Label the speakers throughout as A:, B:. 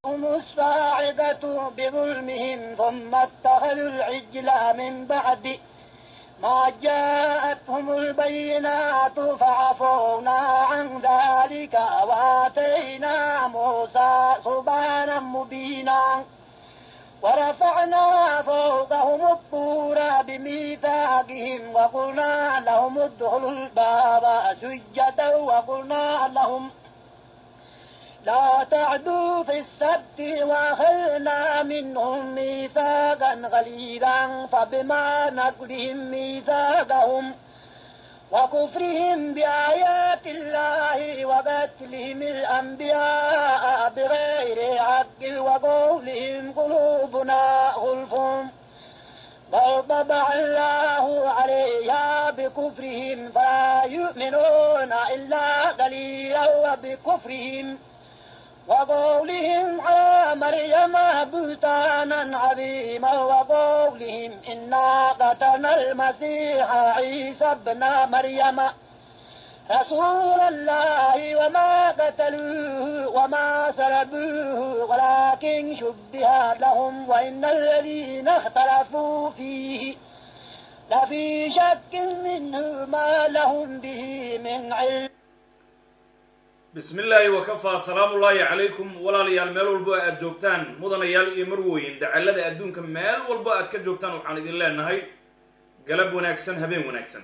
A: أخذتهم الصاعقة بظلمهم ثم اتخذوا العجل من بعد ما جاءتهم البينات فعفونا عن ذلك وآتينا موسى سبحانا مبينا ورفعنا فوقهم الطور بميثاقهم وقلنا لهم ادخلوا الباب سجدا وقلنا لهم لا تعدوا في السبت وأخذنا منهم ميثاقا غليظا فبما نقلهم ميثاقهم وكفرهم بآيات الله وقتلهم الأنبياء بغير حق وقولهم قلوبنا غلف بل طبع الله عليها بكفرهم فلا يؤمنون إلا قليلا وبكفرهم وقولهم على مريم بهتانا عظيما وقولهم إنا قتلنا المسيح عيسى ابن مريم رسول الله وما قتلوه وما سلبوه ولكن شبه لهم وإن الذين اختلفوا فيه لفي شك منه ما لهم به من علم
B: bismi illaahi wakafaa salaamullaahi calaykum walaalayaal meel walbo aad joogtaan mudanayaal iyo marwooyin dacallada adduunka meel walbo aad ka joogtaan waxaan idin leenahay galab wanaagsan habeen wanaagsan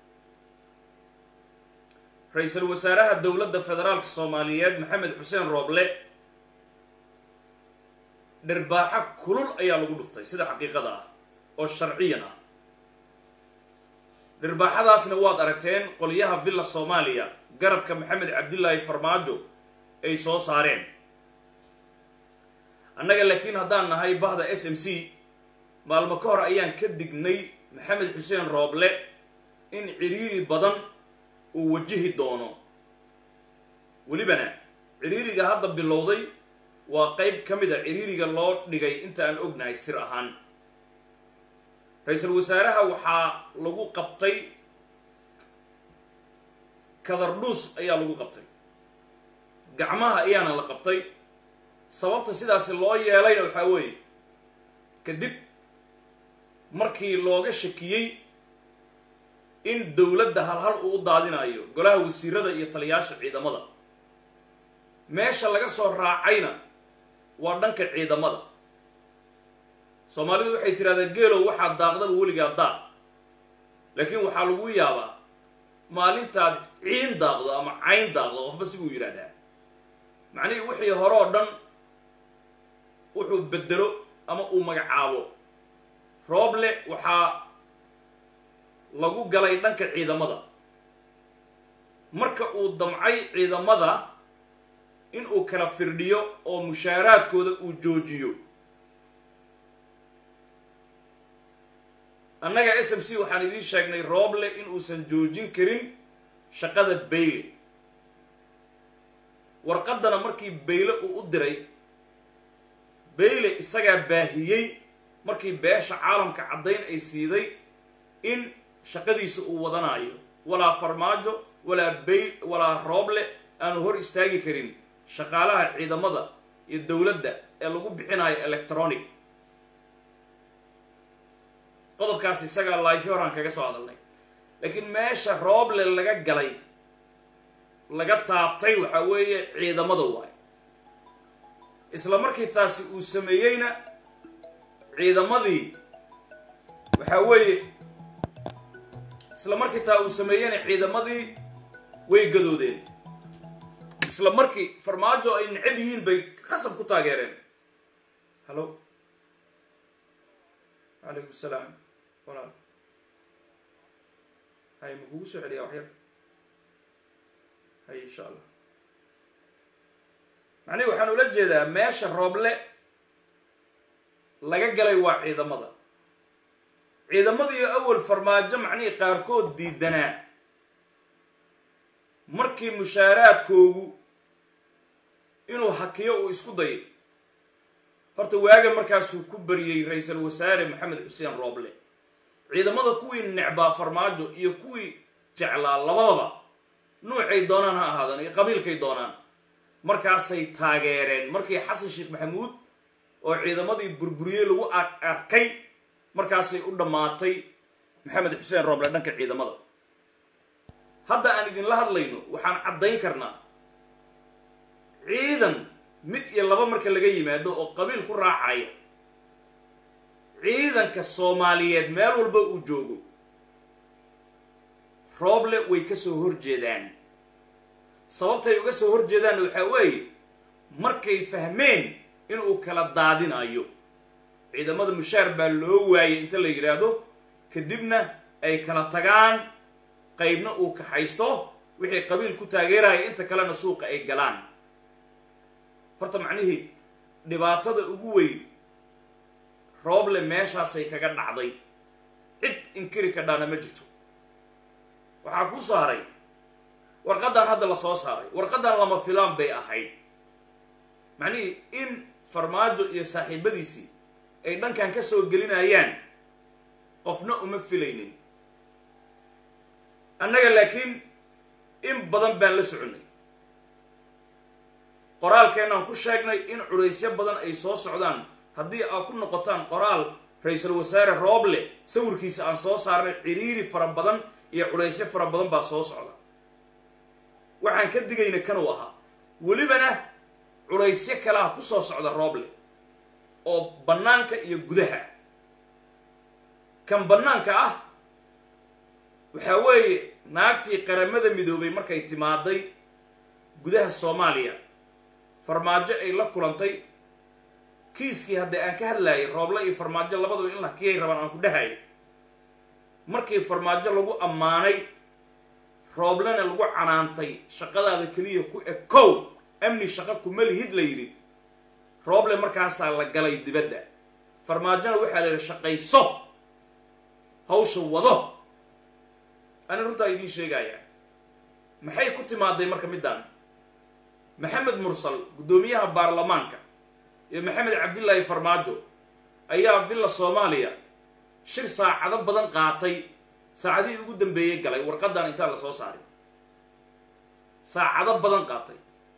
B: ra-iisul wasaaraha dowladda federaalka soomaaliyeed maxamed xuseen rooble dhirbaaxo kulul ayaa lagu dhuftay sida xaqiiqada ah oo sharciyan ah dhirbaaxadaasna waad aragteen qolyaha villa soomaaliya garabka maxamed cabdilaahi farmaajo ay soo saareen annaga laakiin haddaan nahay bahda s m c maalmo ka hor ayaan ka dignay maxamed xuseen rooble in cidhiiri badan uu wajihi doono welibana cidhiiriga hadda bilowday waa qeyb ka mid a cidhiiriga loo dhigay inta aan ognahay sir ahaan ra-iisul wasaaraha waxaa lagu qabtay kadardhuus ayaa lagu qabtay gacmaha ayaana la qabtay sababta sidaasi loo yeelayna waxaa weeye kadib markii looga shakiyey in dowladda halhal uu u daadinayo golaha wasiirada iyo taliyaasha ciidamada meesha laga soo raacayna waa dhanka ciidamada soomaalidu waxay tidhahdaa geelow waxaa daaqdaba weligaa daaq laakiin waxaa lagu yaabaa maalintaad ciin daaqdo ama cayn daaqdo qofba sibuu yidhaahdaa macnihii wixii hore oo dhan wuxuu bedelo ama uu magacaabo rooble waxaa lagu galay dhanka ciidamada marka uu damcay ciidamada in uu kala firdhiyo oo mushaaraadkooda uu joojiyo annaga s m c waxaan idiin sheegnay rooble in uusan joojin karin shaqada bayle warqaddana markii bayle uu u diray bayle isagaa baahiyey markii beesha caalamka caddayn ay siiday in shaqadiisa uu wadanayo walaa farmaajo walaa bay walaa rooble aanu hor istaagi karin shaqaalaha ciidamada iyo dowladda ee lagu bixinayo electronic qodobkaas isagaa laifi horaan kaga soo hadalnay laakiin meesha rooble laga galay laga taabtay waxaa weeye ciidamada waay isla markii taasi uu sameeyeyna ciidamadii waxaa weeye isla markii taa uu sameeyeyna ciidamadii way gadoodeen isla markii farmaajo ay necab yihiin bay qasab ku taageereen hallo calaykum salaam walaal hay ma kugu soo celiyaa waxyar hay insha allah macnihi waxaan ula jeedaa meesha rooble laga galay waa ciidamada ciidamadii awal farmaajo macnihii qaarkood diidanaa markii mushaaraadkoogu inuu hakiyo uu isku dayo horta waaga markaasuu ku bariyey ra-iisul wasaare maxamed xuseen rooble ciidamada kuwii necbaa farmaajo iyo kuwii jeclaa labadaba nuucay doonaan ha ahaadaan iyo qabiilkay doonaan markaasay taageereen markii xasan sheekh maxamuud oo ciidamadii burburiyey lagu arkay markaasay u dhammaatay maxamed xuseen rooble dhanka ciidamada hadda aan idinla hadlayno waxaan caddayn karnaa ciidan mid iyo laba marka laga yimaado oo qabiil ku raacaya ciidanka soomaaliyeed meel walba uu joogo rooble way ka soo horjeedaan sababtay uga soo horjeedaan waxaa weeye markay fahmeen inuu kala daadinayo ciidamada mushaar baa loo waayay inta la yidhaahdo kadibna ay kala tagaan qaybna uu kaxaysto wixii qabiil ku taageeraya inta kalena suuqa ay galaan horta macnihii dhibaatada ugu weyn rooble meeshaasay kaga dhacday cid inkiri kadhaana ma jirto waxaa kuu saaray warqaddan hadda la soo saaray warqaddan lama filaan bay ahayd macnihii in farmaajo iyo saaxiibadiisii ay dhankan ka soo gelinayaan qofna uma filaynin annaga laakiin in badan baan la soconnay qoraalkeenaan ku sheegnay in culaysyo badan ay soo socdaan haddii aad ku noqotaan qoraal ra-iisul wasaare rooble sawirkiisa aan soo saarnay ciriiri fara badan iyo culaysyo fara badan baa soo socda waxaan ka digayna kanuu ahaa welibana culaysyo kalaha ku soo socda rooble oo bannaanka iyo gudaha kan bannaanka ah waxaa weeye naagtii qaramada midoobay markay timaaday gudaha soomaaliya farmaajo ay la kulantay kiiskii haddii aan ka hadlaayay rooble iyo farmaajo labadaba in la kiyay rabaan aan ku dhahayo markii farmaajo lagu ammaanay rooblena lagu canaantay shaqadaada keliya ku ekow amni shaqo kuma lihid la yidhi rooble markaasaa la galay dibadda farmaajona waxaa la yidhi shaqayso hawsha wado ani runtaa idiin sheegaya maxay ku timaaday marka middan maxamed mursal guddoomiyaha baarlamaanka iyo maxamed cabdillaahi farmaajo ayaa villa soomaaliya shir saacado badan qaatay saacadihii ugu dambeeyey galay warqaddan intaan la soo saaray saacado badan qaatay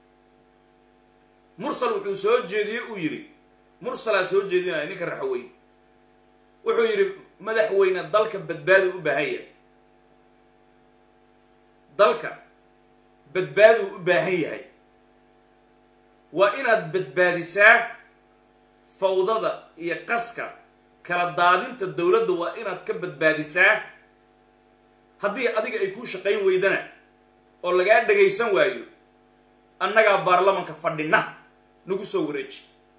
B: mursal wuxuu soo jeediyey uu yidhi mursalaa soo jeedinaya ninka raxweyn wuxuu yidhi madaxweyne dalka badbaadu u baahan yahay dalka badbaaduu u baahan yahay waa inaad badbaadisaa fawdada iyo qaska kala daadinta dowladda waa inaad ka badbaadisaa haddii adiga ay kuu shaqayn weydana oo lagaa dhagaysan waayo annagaa baarlamanka fadhina nagu soo wareeji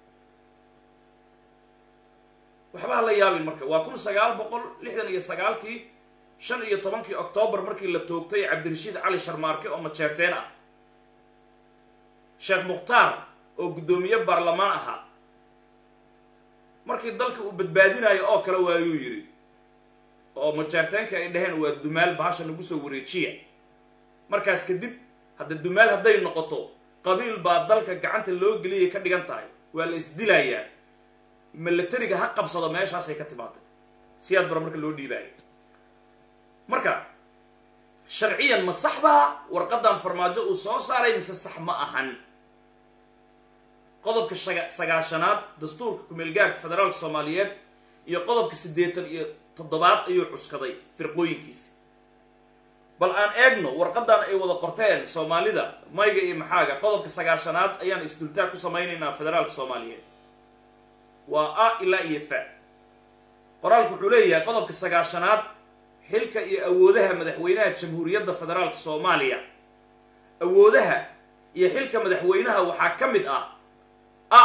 B: waxba ha la yaabin marka waa kun sagaal boqol lixdan iyo sagaalkii shan iyo tobankii oktoobar markii la toogtay cabdirashiid cali sharmaarke oo majeerteen ah sheekh mukhtaar oo guddoomiye baarlamaan ahaa markii dalka uu badbaadinayo oo kale waayuu yidhi oo majeerteenka ay dhaheen waa dumaal bahasha nagu soo wareejiya markaas kadib hadda dumaal hadday noqoto qabiil baa dalka gacanta loo geliyay ka dhigan tahay waa la isdilayaa milatariga ha qabsado meeshaasay ka timaaday siyaad bara marka loo dhiibaayo marka sharciyan ma sax baa warqadan farmaajo uu soo saaray mise sax ma ahan qodobka shaga sagaashanaad dastuurka kumeelgaarka federaalka soomaaliyeed iyo qodobka siddeetan iyo toddobaad ayuu cuskaday firqooyinkiisi bal aan eegno warqadan ay wada qorteen soomaalida mayga iyo maxaaga qodobka sagaashanaad ayaan isdultaag ku samaynaynaa federaalka soomaaliyeed waa a ilaa iyo fa qoraalku wuxuu leeyahay qodobka sagaashanaad xilka iyo awoodaha madaxweynaha jamhuuriyadda federaalka soomaaliya awoodaha iyo xilka madaxweynaha waxaa ka mid ah a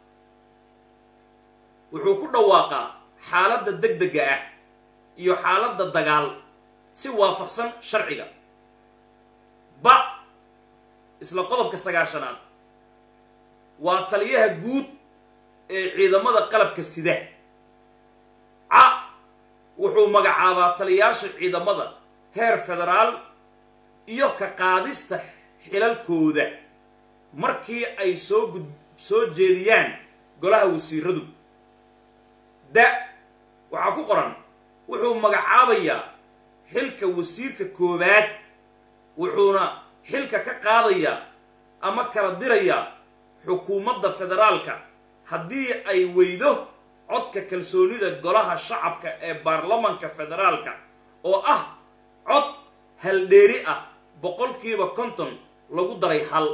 B: wuxuu ku dhawaaqaa xaaladda deg dega ah iyo xaaladda dagaal si waafaqsan sharciga ba isla qodobka sagaashanaad waa taliyaha guud ee ciidamada qalabka sida ca wuxuu magacaabaa taliyaasha ciidamada heer federaal iyo ka qaadista xilalkooda markii ay soo gud soo jeediyaan golaha wasiiradu da waxaa ku qoran wuxuu magacaabayaa xilka wasiirka koowaad wuxuuna xilka ka qaadayaa ama kala diraya xukuumadda federaalka haddii ay weydo codka kalsoonida golaha shacabka ee baarlamanka federaalka oo ah cod haldheeri ah boqolkiiba konton lagu daray hal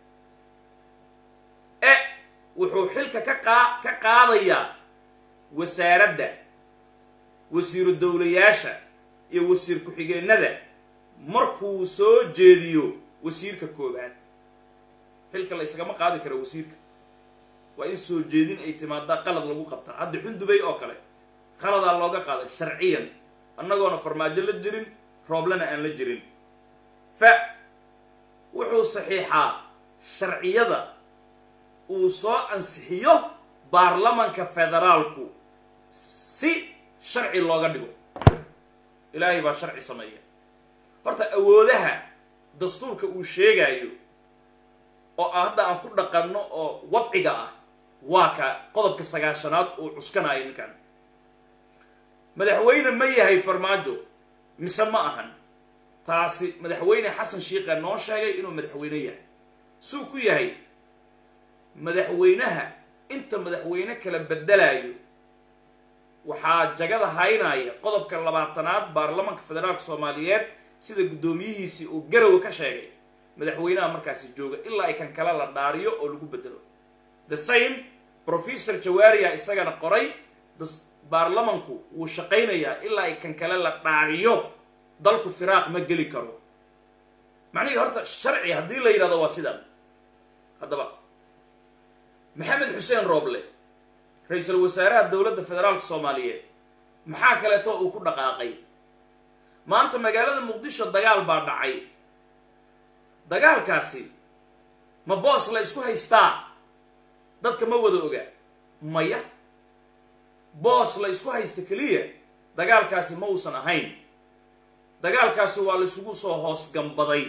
B: e wuxuu xilka ka qaa ka qaadayaa wasaaradda wasiiru dowlayaasha iyo wasiir ku-xigeenada markuu soo jeediyo wasiirka koobaad xilka la isagama qaadi karo wasiirka waa in soo jeedin ay timaadaa qalad lagu qabtaa hadda xundubay oo kale qaladaa looga qaaday sharciyan annagoona farmaajo la jirin rooblena aan la jirin fa wuxuu saxiixaa sharciyada uu soo ansixiyo baarlamanka federaalku si sharci looga dhigo ilaahay baa sharci sameeya horta awoodaha dastuurka uu sheegaayo oo hadda aan ku dhaqanno oo wadciga ah waa ka qodobka sagaashanaad uu cuskanayo ninkan madaxweyne ma yahay farmaajo mise ma ahan taasi madaxweyne xasan shiikha noo sheegay inuu madaxweyne yahay suu ku yahay madaxweynaha inta madaxweyne kala bedelayo waxaa jagada haynaya qodobka labaatanaad baarlamanka federaalka soomaaliyeed sida guddoomiyihiisii uu garowe ka sheegay madaxweynaha markaasi jooga ilaa ay kan kale la dhaariyo oo lagu bedelo the same professor jawaariya isagana qoray baarlamanku wuu shaqaynayaa ilaa ay kan kale la dhaariyo dalku firaaq ma geli karo macnihii horta sharci haddii la yidhahdo waa sidan haddaba maxamed xuseen rooble ra-iisul wasaaraha dowladda federaalka soomaaliyeed maxaa kaleeto uu ku dhaqaaqay maanta magaalada muqdisho dagaal baa dhacay dagaalkaasi ma boos la isku haystaa dadka ma wada oga maya boos la isku haysta keliya dagaalkaasi ma uusan ahayn dagaalkaasi waa la isugu soo hoos gambaday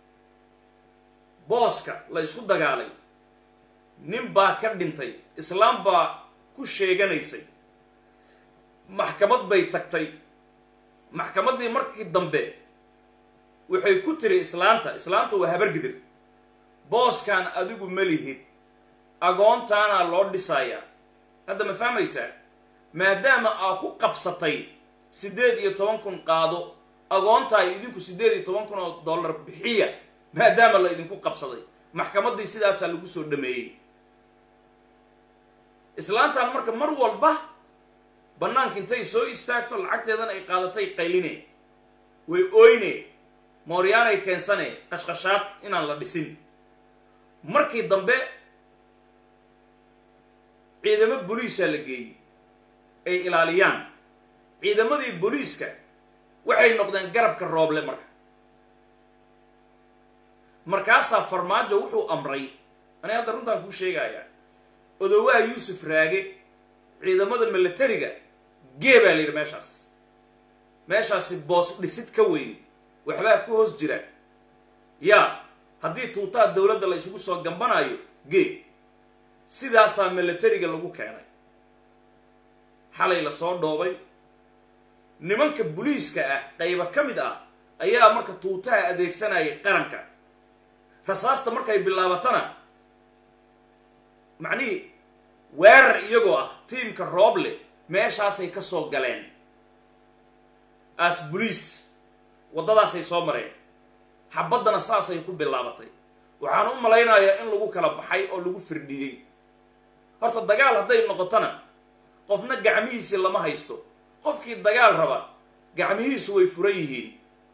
B: booska la isku dagaalay nin baa ka dhintay islaam baa ku sheeganaysay maxkamad bay tagtay maxkamaddii markii dambe waxay ku tiri islaanta islaanta waa habargidir booskan adigu ma lihid agoontaanaa loo dhisayaa hadda ma fahmaysaa maadaama aa ku qabsatay siddeed iyo toban kun qaado agoontaa idinku siddeed iyo toban kun oo dollar bixiya maadaama la idinku qabsaday maxkamaddii sidaasaa lagu soo dhameeyey islaantan marka mar walba bannaanka intay soo istaagto lacagteedana ay qaadatay qayline way oyne mooryaanay keensane qashqashaad inaan la dhisin markii dambe ciidamo boliisaa la geeyey ay ilaaliyaan ciidamadii booliiska waxay noqdeen garabka rooble marka markaasaa farmaajo wuxuu amray aniga hadda runtaan kuu sheegayaa odowaha yuusuf raage ciidamada militariga gee baa la yidhi meeshaas meeshaasi boos dhisid ka weyn waxbaa ku hoos jira yaa haddii tuutaha dowladda la isugu soo gambanayo gee sidaasaa militariga lagu keenay xalay lasoo dhoobay nimanka boliiska ah qayba ka mid ah ayaa marka tuutaha adeegsanayay qaranka rasaasta markay bilaabatana macnihii weerar iyagoo ah tiimka rooble meeshaasay ka soo galeen as boliis waddadaasay soo mareen xabaddana saasay ku bilaabatay waxaan u malaynayaa in lagu kala baxay oo lagu firdhiyey horta dagaal hadday noqotona qofna gacmihiisi lama haysto qofkii dagaal raba gacmihiisu way furan yihiin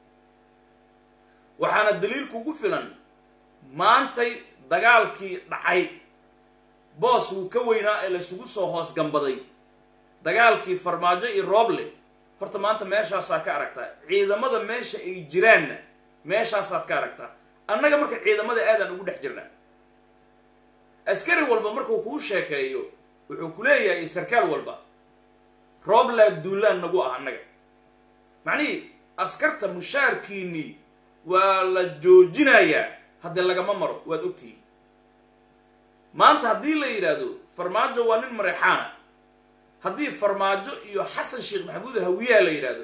B: waxaana daliilkuugu filan maantay dagaalkii dhacay boos wuu ka weynaa ee laysugu soo hoos gambaday dagaalkii farmaajo iyo rooble horta maanta meeshaasaa ka aragtaa ciidamada meesha ay jiraanna meeshaasaad ka aragtaa annaga marka ciidamada aadaan ugu dhex jirnaa askari walba markuu kuu sheekeeyo wuxuu ku leeyahay sarkaal walba rooblaa duulaan nagu ah annaga macnihii askarta mushaarkiinnii waa la joojinayaa haddii lagama maro waad ogtihiin maanta haddii la yidhaahdo farmaajo waa nin mareexaana haddii farmaajo iyo xasan sheekh maxamuud hawiyaha la yidhaahdo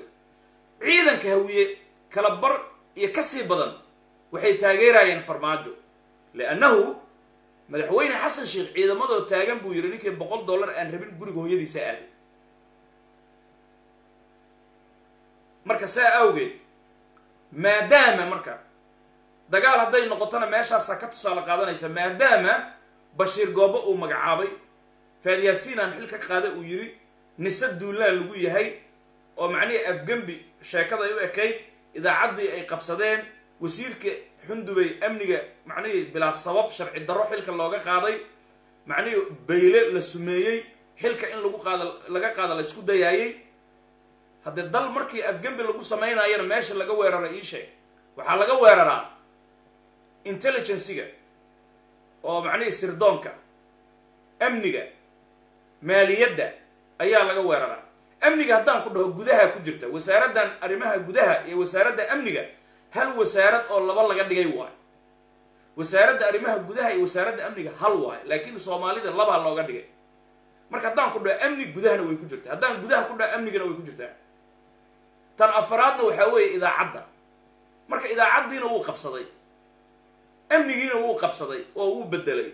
B: ciidanka hawiye kala bar iyo ka sii badan waxay taageerayeen farmaajo liannahu madaxweyne xasan sheekh ciidamadoo taagan buu yidhi ninkii boqol dollar aan rabin guriga hooyadiisa aaday marka saa awgeed maadaama marka dagaal hadday noqotona meeshaasaa ka tusaale qaadanaysa maadaama bashiir goobo uu magacaabay faadyaasiinaan xil ka qaada uu yidhi nise duulaan lagu yahay oo macnihii afgembi sheekada ay u ekayd idaacaddii ay qabsadeen wasiirka xundubay amniga macnihii bilaa sabab sharci darro xilka looga qaaday macnihii bayle la sumeeyey xilka in lagu qaada laga qaada la isku dayaayey haddee dal markii afgembi lagu samaynaayana meesha laga weerara ii sheeg waxaa laga weeraraa intelligencyga oo macnihii sirdoonka amniga maaliyadda ayaa laga weeraraa amniga haddaan ku dhaho gudaha ku jirta wasaaraddan arrimaha gudaha iyo wasaaradda amniga hal wasaarad oo laba laga dhigay waayo wasaaradda arrimaha gudaha iyo wasaaradda amniga hal waayo laakiin soomaalida labaa looga dhigay marka haddaan ku dhaho amni gudahana way ku jirtaa haddaan gudaha ku dhaho amnigana way ku jirtaa tan afaraadna waxaa weeye idaacadda marka idaacaddiina wuu qabsaday amnigiina wuu qabsaday oo wuu bedelay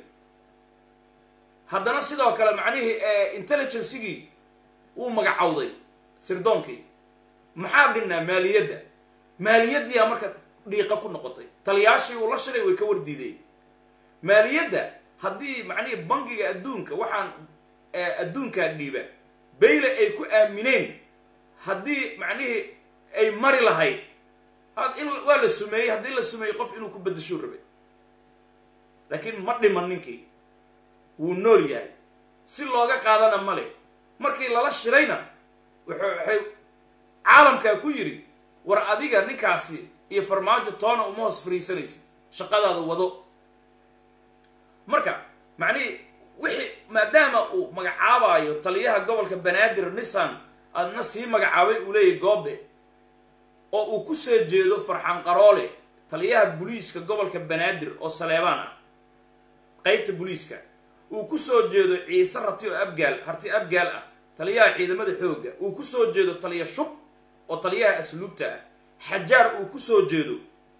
B: haddana sidoo kale macnihii intelligencygii wuu magacowday sirdoonkii maxaa dhinnaa maaliyadda maaliyaddiyaa marka dhiiqa ku noqotay taliyaashii uu la shilay way ka wardiideen maaliyadda haddii macnihii bangiga adduunka waxaan adduunkaa dhiiba bayle ay ku aamineen haddii macnihii ay mari lahayd in waa la sumeeyey haddii la sumeeyey qof inuu ku bedeshuu rabay laakiin ma dhiman ninkii wuu nool yahay si looga qaadana male markii lala shirayna waxay caalamkaa ku yidhi war adiga ninkaasi iyo farmaajo toona uma hoos fariisanaysid shaqadaada wado marka macnihii wixii maadaama uu magacaabaayo taliyaha gobolka banaadir nissan adna sii magacaabay uu leeyahy goobe oo uu ku soo jeedo farxan qaroole taliyaha buliiska gobolka banaadir oo saleebaan ah qeybta buliiska uu ku soo jeedo ciise rati oo abgaal harti abgaal ah taliyaha ciidamada xoogga uu ku soo jeedo taliya shub oo taliyaha asluubta ah xajaar uu ku soo jeedo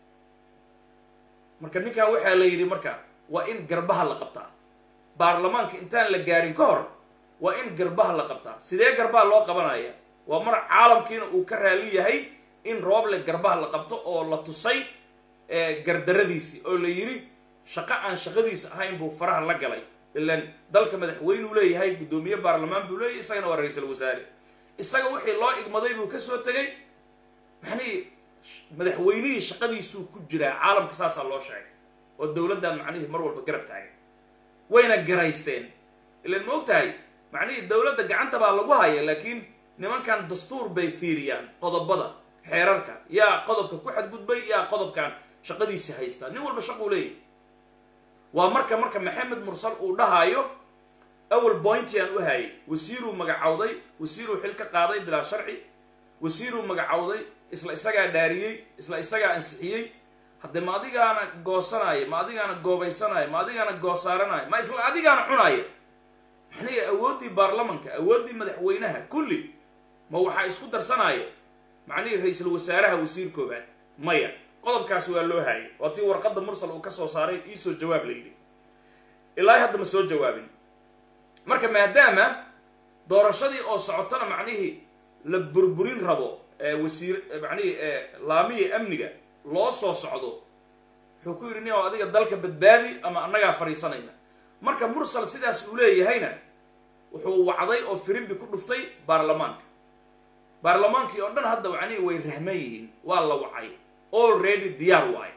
B: marka ninkan waxaa la yidhi marka waa in garbaha la qabtaa baarlamaanka intaan la gaarin ka hor waa in garbaha la qabtaa sidee garbaha loo qabanaya waa mar caalamkiina uu ka raali yahay in rooble garbaha la qabto oo la tusay gardaradiisii oo la yidhi shaqo aan shaqadiisa ahayn buu faraha la galay ilan dalka madaxweynuu leeyahay guddoomiye baarlamaan buu leeyahay isagana waa ra-iisul wasaare isaga wixii loo igmaday buu kasoo tegay macnihii madaxweynihii shaqadiisuu ku jiraa caalamka saasaa loo sheegay oo dowladdan macnihii mar walba garab taagan wayna garaysteen ilan ma og tahay macnihii dowladda gacanta baa lagu haya laakiin nimankan dastuur bay fiiriyaan qodobada xeerarka yaa qodobka ku xadgudbay yaa qodobkan shaqadiisi haystaa nin walba shaquu leeyahy waa marka marka maxamed mursal uu dhahaayo awal bointi aan u hayay wasiiruu magacowday wasiiruu xil ka qaaday bilaa sharci wasiiruu magacowday isla isagaa dhaariyey isla isagaa ansixiyey haddee ma adigaana goosanaayo ma adigaana goobaysanaayo ma adigaana goosaaranayo ma isla adigaana cunaayo maxnay awooddii baarlamanka awooddii madaxweynaha kulli ma waxaa isku darsanaayo macnihii ra-iisul wasaaraha wasiir koobaad maya qodobkaasi waa loo haayay waa tii warqadda mursal uu ka soo saaray iisoo jawaab la yidhi ilaahi hadda ma soo jawaabin marka maadaama doorashadii oo socotana macnihii la burburin rabo wasiir macnihii laamihii amniga loo soo socdo wuxuu ku yidhi nin oo adiga dalka badbaadi ama annagaa fadhiisanayna marka mursal sidaas uu leeyahayna wuxuu wacday oo firimbi ku dhuftay baarlamaanka baarlamaankii oo dhan hadda macnihii way rahman yihiin waa la wacay already diyaar waayo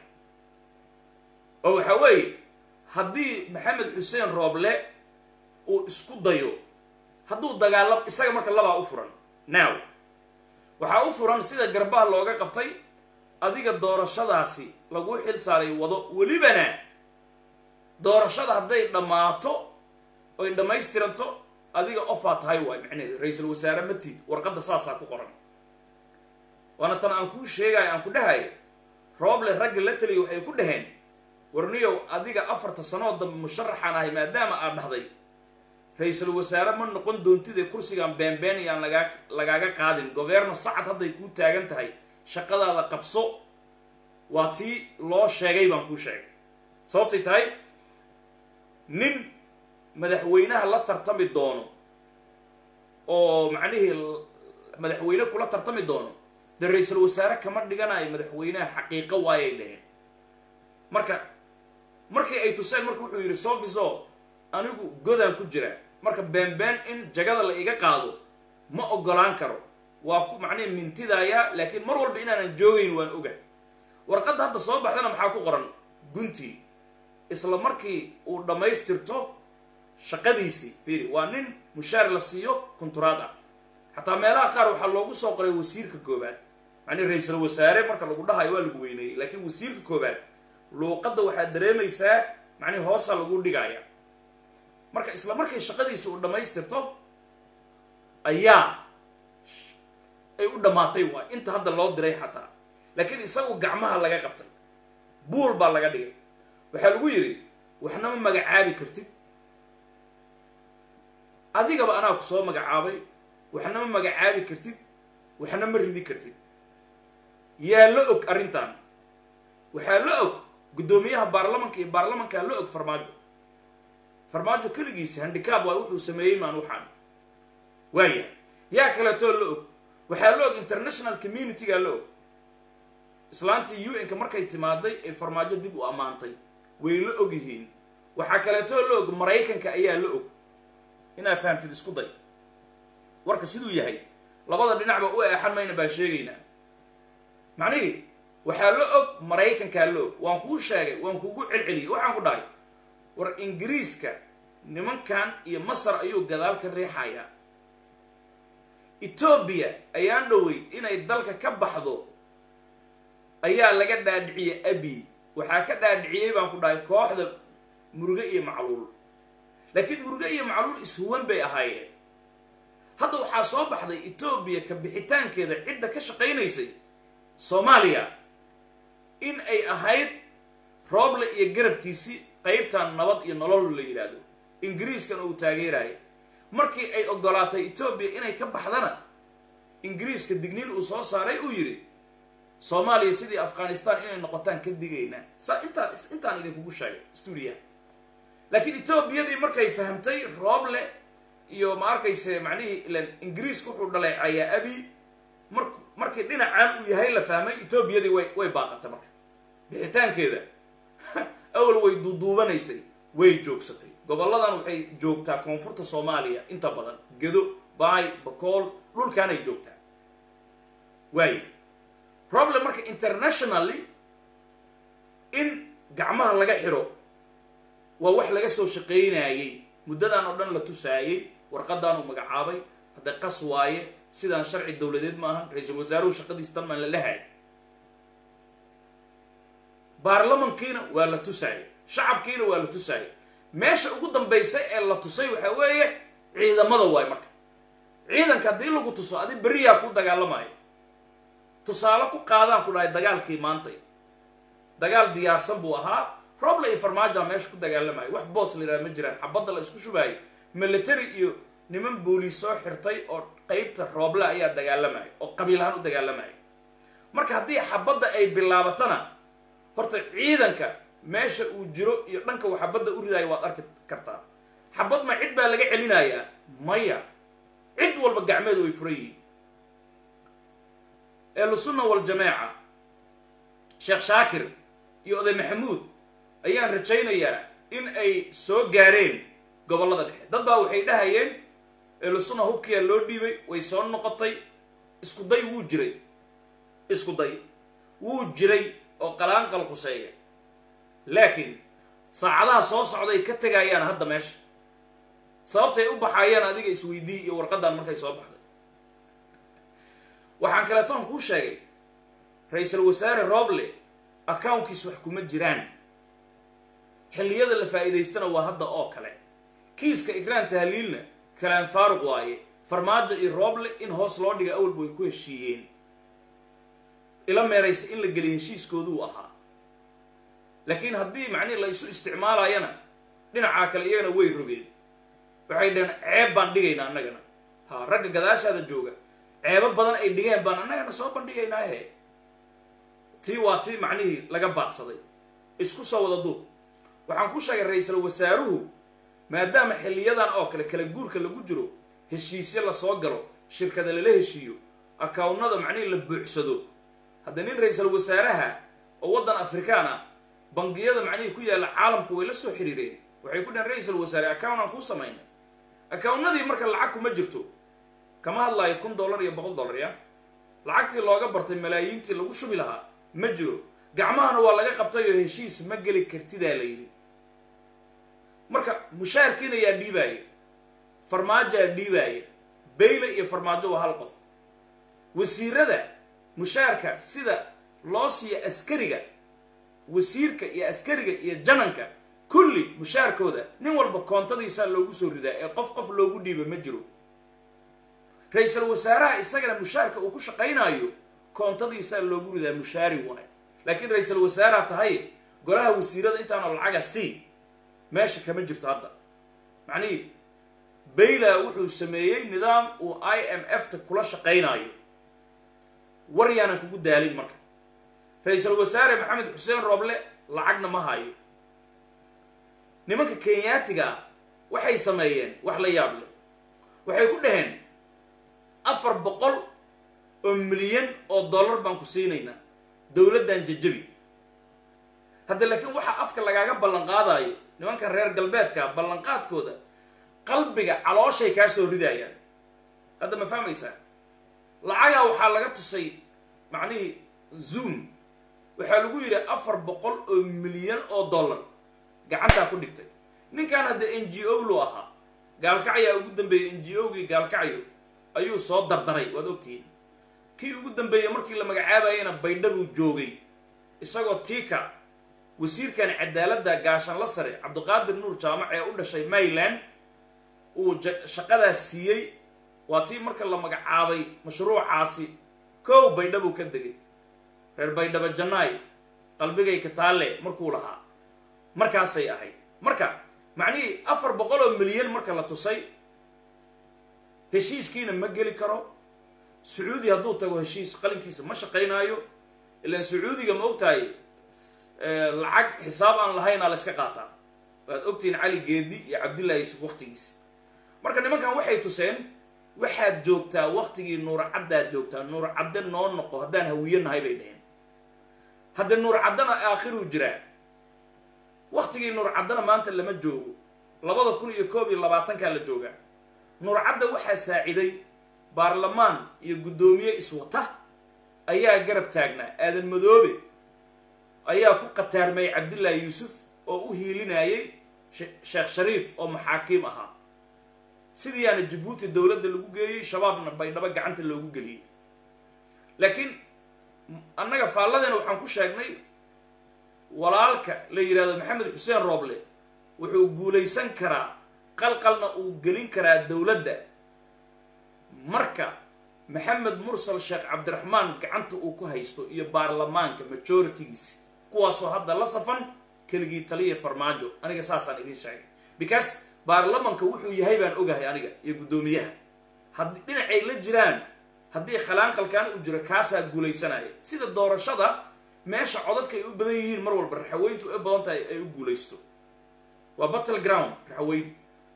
B: oo waxaa weeye haddii maxamed xuseen rooble uu isku dayo hadduu dagaalam isaga marka labaa u furan now waxaa u furan sida garbaha looga qabtay adiga doorashadaasi lagu xil saaray wado welibana doorashada hadday dhammaato oy dhammaystiranto adiga ofaa tahay waay macneheedu ra-iisul wasaare matid warqadda saasaa ku qoran waana tan aan kuu sheegayo aan ku dhahayo rooble ragga la taliya waxay ku dhaheen warniyow adiga afarta sanoo dambe musharaxaan ahay maadaama aad dhahday ra-iisul wasaare ma noqon doontide kursigaan beenbeen iyaan lagaa lagaaga qaadin governo sacad hadday kuu taagan tahay shaqadaada qabso waa tii loo sheegay baan kuu sheegay sababtay tahay nin madaxweynaha la tartami doono oo macnihii madaxweyne kula tartami doono dee ra-iisul wasaare kama dhiganayo madaxweynaha xaqiiqo waayay dheheen marka markii ay tuseen marka wuxuu yidhi sofiso anigu godaan ku jira marka beenbeen in jagada la iga qaado ma ogolaan karo waa ku macnihi mintidaya laakiin mar walba inaanan joogayn waan oga warqadda hadda soo baxdana maxaa ku qoran guntii isla markii uu dhammaystirto shaqadiisii fiiri waa nin mushaar la siiyo kunturaad ah xataa meelaha qaar waxaa loogu soo qoray wasiirka koobaad macnihi ra-iisul wasaare marka lagu dhahayo waa lagu weyneeyey laakiin wasiirka koobaad luuqadda waxaad dareemaysaa macnihi hoosa lagu dhigaya marka isla markay shaqadiisi uu dhammaystirto ayaa ay u dhammaatay waay inta hadda loo diray xataa laakiin isagu gacmaha laga qabtay buul baa laga dhigay waxaa lagu yidhi waxna ma magacaabi kartid adigaba anaa ku soo magacaabay waxna ma magacaabi kartid waxna ma ridi kartid yaa la og arrintan waxaa la og guddoomiyaha baarlamanka iyo baarlamankaa la og farmaajo farmaajo keligiisa handikaab waa wuxuu sameeyey maan waxaan waaya yaa kaleetoo la og waxaa la og international communitygaa la og islaantii u n-ka markay timaaday ee farmaajo dib u ammaantay way la og yihiin waxaa kaleetoo la og maraykanka ayaa la og inaa fahamtid isku day warka siduu yahay labada dhinacba u eexan mayna baan sheegaynaa macnihii waxaa la og maraykankaa la og waan kuu sheegay waan kuugu celceliyey waxaan ku dhahay war ingiriiska nimankan iyo masar ayuu gadaal ka riixayaa etoobiya ayaan dhoweyd inay dalka ka baxdo ayaa laga dhaadhiciyey abi waxaa ka dhaadhiciyey baan ku dhahay kooxda muruge iyo macluul laakiin muruge iyo macluul ishuwan bay ahaayeen hadda waxaa soo baxday etoobiya ka bixitaankeeda cidda ka shaqaynaysay soomaaliya in ay ahayd rooble iyo garabkiisii qaybtan nabad iyo nolol la yidhaahdo ingiriiskana uu taageeraayo markii ay ogolaatay etoobiya inay ka baxdana ingiriiska digniin uu soo saaray uu yidhi soomaaliya sidii afghanistan inay noqotaan ka digaynaa saa intaa intaan idinkugu sheegay stuudiyaha laakiin etoobiyadii markay fahamtay rooble iyo ma arkayse macnihii ilan ingiriiska wuxuu dhaleecayaa abi mar markii dhinacaan uu yahay la fahmay etoobiyadii way way baaqatay marka bixitaankeeda awal way duuduubanaysay way joogsatay gobolladan waxay joogtaa koonfurta soomaaliya inta badan gedo baay bakool dhulkaanay joogtaa waayo problem marka internationally in gacmaha laga xiro waa wax laga soo shaqaynayey muddadan oo dhan la tusaayey warqadaan uu magacaabay hadda qas waaye sidaan sharci dowladeed ma ahan ra-iisul wasaaruhu shaqadiis tan maan la lahay baarlamankiina waa la tusaayey shacabkiina waa la tusaayey meesha ugu dambaysa ee la tusay waxaa weeye ciidamada waay marka ciidanka haddii lagu tuso adi beriyaa ku dagaalamayo tusaale ku qaadaan ku dhahay dagaalkii maantay dagaal diyaarsan buu ahaa roble iyo farmaajoa meesha ku dagaalamayo wax boos la yidhaha ma jiraan xabadda la isku shubaayo military iyo niman booliis soo xirtay oo qeybta rooble ayaa dagaalamayo oo qabiil ahaan u dagaalamayo marka haddii xabadda ay bilaabatana horta ciidanka meesha uu jiro iyo dhanka uu xabadda u ridaayo waad arki kartaa xabad ma cid baa laga celinayaa maya cid walba gacmeedu way furan yihiin ehlusunna waljamaaca sheekh shaakir iyo oday maxamuud ayaan rajaynayaa in ay soo gaareen gobollada dhexe dad baa waxay dhahayeen ehlusunna hubkiyaa loo dhiibay way soo noqotay isku day wuu jiray isku day wuu jiray oo qalaanqal quseeya laakiin saacadaha soo socday ka tegayaan hadda meesha sababtay u baxayaan adiga isweydii iyo warqadan markay soo baxday waxaan kaleetoon kuu sheegay ra-iisul wasaare roble accounkiis wax kuma jiraan xilliyada la faa'iidaystana waa hadda oo kale kiiska ikraan tahliilna kalaan faaruq waaye farmaajo iyo roble in hoos loo dhiga awalba way ku heshiiyeen ila meeraysa in la geliy heshiiskooduu ahaa laakiin haddii macnihi la isu isticmaalayana dhinacaa kale iyagana way rogeen waxay dhaheen ceeb baan dhigaynaa annagana ha ragga gadaashaada jooga ceebo badan ay dhigeen baan annagana soo bandhigaynaahe tii waa tii macnihii laga baaqsaday isku soo wada duub waxaan ku sheegay ra-iisul wasaaruhu maadaama xiliyadan oo kale kala guurka lagu jiro heshiisyo lasoo galo shirkada lala heshiiyo akawnada macnihii la buuxsado hadda nin ra-iisul wasaaraha oo waddan afrikaan ah bangiyada macnihii ku yaalla caalamku way la soo xiriireen waxay ku dhahen ra-iisul wasaare account aan kuu samaynay accownadii marka lacag kuma jirto kama hadlaayo kun dollar iyo boqol dollar ya lacagtii looga bartay malaayiintii lagu shubi lahaa ma jiro gacmahana waa laga qabtay oo heshiis ma geli kartidaa la yidhi marka mushaarkiina yaa dhiibaaya farmaajaa dhiibaaya bayle iyo farmaajo waa hal qof wasiirada mushaarka sida loo siiyo askariga wasiirka iyo askariga iyo jananka kulli mushaarkooda nin walba koontadiisaa loogu soo ridaa ee qof qof loogu dhiiba ma jiro ra-iisul wasaaraha isagana mushaarka uu ku shaqaynaayo koontadiisaa loogu ridaa mushaari waayo laakiin ra-iisul wasaaraha tahay golaha wasiirada intaanoo lacaga c meesha kama jirto hadda macnihii bayla wuxuu sameeyey nidaam uu i m f ta kula shaqaynaayo war yaanan kugu daalin marka ra-iisul wasaare maxamed xuseen rooble lacagna ma hayo nimanka kenyaatiga ah waxay sameeyeen wax la yaab leh waxay ku dhaheen afar boqol oo milyan oo dollar baan ku siinaynaa dowladdan jajabi hadda laakiin waxaa afka lagaaga ballan qaadayo nimankan reer galbeedka ballanqaadkooda qalbiga calooshay kaa soo ridayaan hadda ma fahmaysaa lacagaa waxaa laga tusay macnihii zoom waxaa lagu yidhi afar boqol oo milyan oo dollar gacantaa ku dhigtay ninkan hadda n g o lu ahaa gaalkacyaa ugu dambeeyey n g o gii gaalkacyo ayuu soo dardaray waad ogtihiin kii ugu dambeeyey markii la magacaabayana baydhabuu joogay isagoo tiika wasiirkan cadaaladda gaashanla sare cabdiqaadir nuur jaamac ee u dhashay mayland uu shaqadaas siiyey waa tii marka la magacaabay mashruucaasi kow baydhabuu ka degay reer baydhabo jannaay qalbigay kataalle markuu lahaa markaasay ahayd marka macnihii afar boqol oo milyan marka la tusay heshiiskiina ma geli karo sacuudi hadduu tago heshiis qalinkiisa ma shaqaynaayo ilaan sacuudiga ma ogtahay lacag xisaab aan lahaynaa la yska qaataa waad ogtihiin cali geedi iyo cabdillahi yusuf waktigiisi marka nimankan waxay tuseen waxaad joogtaa waktigii nuur caddaad joogtaa nuur cadde noo noqo haddaan hawiyo nahay bay dhaheen hadda nuur caddana aakhiruu jiraa waktigii nuur caddana maanta lama joogo labada kun iyo koob iyo labaatankaa la joogaa nuur cadda waxaa saaciday baarlamaan iyo guddoomiye iswata ayaa garab taagnaa aadan madoobe ayaa ku khataarmay cabdillaahi yuusuf oo u hiilinayay sheekh shariif oo maxaakiim ahaa sidiiyaana jabuuti dowladda lagu geeyey shabaabna baydhabo gacanta loogu geliyey laakiin annaga faalladeena waxaan ku sheegnay walaalka la yidhahdo maxamed xuseen rooble wuxuu guulaysan karaa qalqalna uu gelin karaa dowladda marka maxamed mursal sheekh cabdiraxmaan gacanta uu ku haysto iyo baarlamaanka majoritigiisi kuwaasoo hadda la safan keligii taliya farmaajo aniga saasaan idiin sheegay because baarlamanka wuxuu yahay baan ogahay aniga iyo guddoomiyaha haddii dhinacay la jiraan haddii khalaanqalkaan uu jiro kaasaa guulaysanaya sida doorashada meesha codadka ay u badan yihiin mar walba raxaweyntu ay badan tahay ay u guulaysto waa battle ground raxaweyn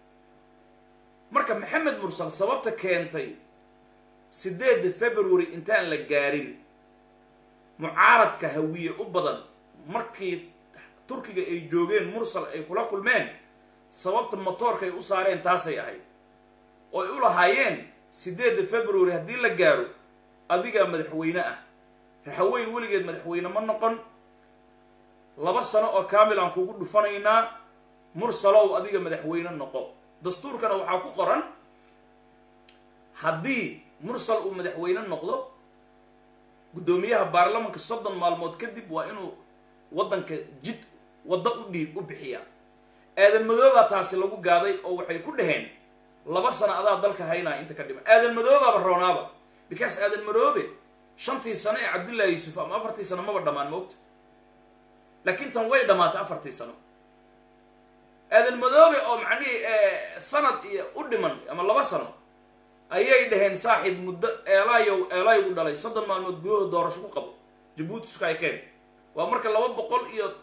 B: marka maxamed mursal sababta keentay sideedda february intaan la gaarin mucaaradka hawiye u badan markii turkiga ay joogeen mursal ay kula kulmeen sababta motoorka ay u saareen taasay ahayd oo ay u lahaayeen sideedda february haddii la gaaro adigaa madaxweyne ah raxaweyn weligeed madaxweyne ma noqon laba sano oo kaamil aan kugu dhufanaynaa mursalow adiga madaxweyne noqo dastuurkana waxaa ku qoran haddii mursal uu madaxweyne noqdo guddoomiyaha baarlamanka soddon maalmood kadib waa inuu waddanka jid waddo u dhiib u bixiyaa aadan madoobaa taasi lagu gaaday oo waxay ku dhaheen laba sano adaa dalka haynaa inta ka dhiman aadan madoobaaba roonaaba because aadan madoobe shantii sano ee cabdullaahi yuusuf ama afartii sano maba dhammaan moogta laakiin tan way dhammaatay afartii sano aadan madoobe oo macnihii sanad iyo u dhiman ama laba sano ayay dhaheen saaxiib muddo eelaayow eelaayow u dhalay soddon maalmood gudahood doorasho ku qabo jabuuti sukaaykeen waa marka laba boqol iyo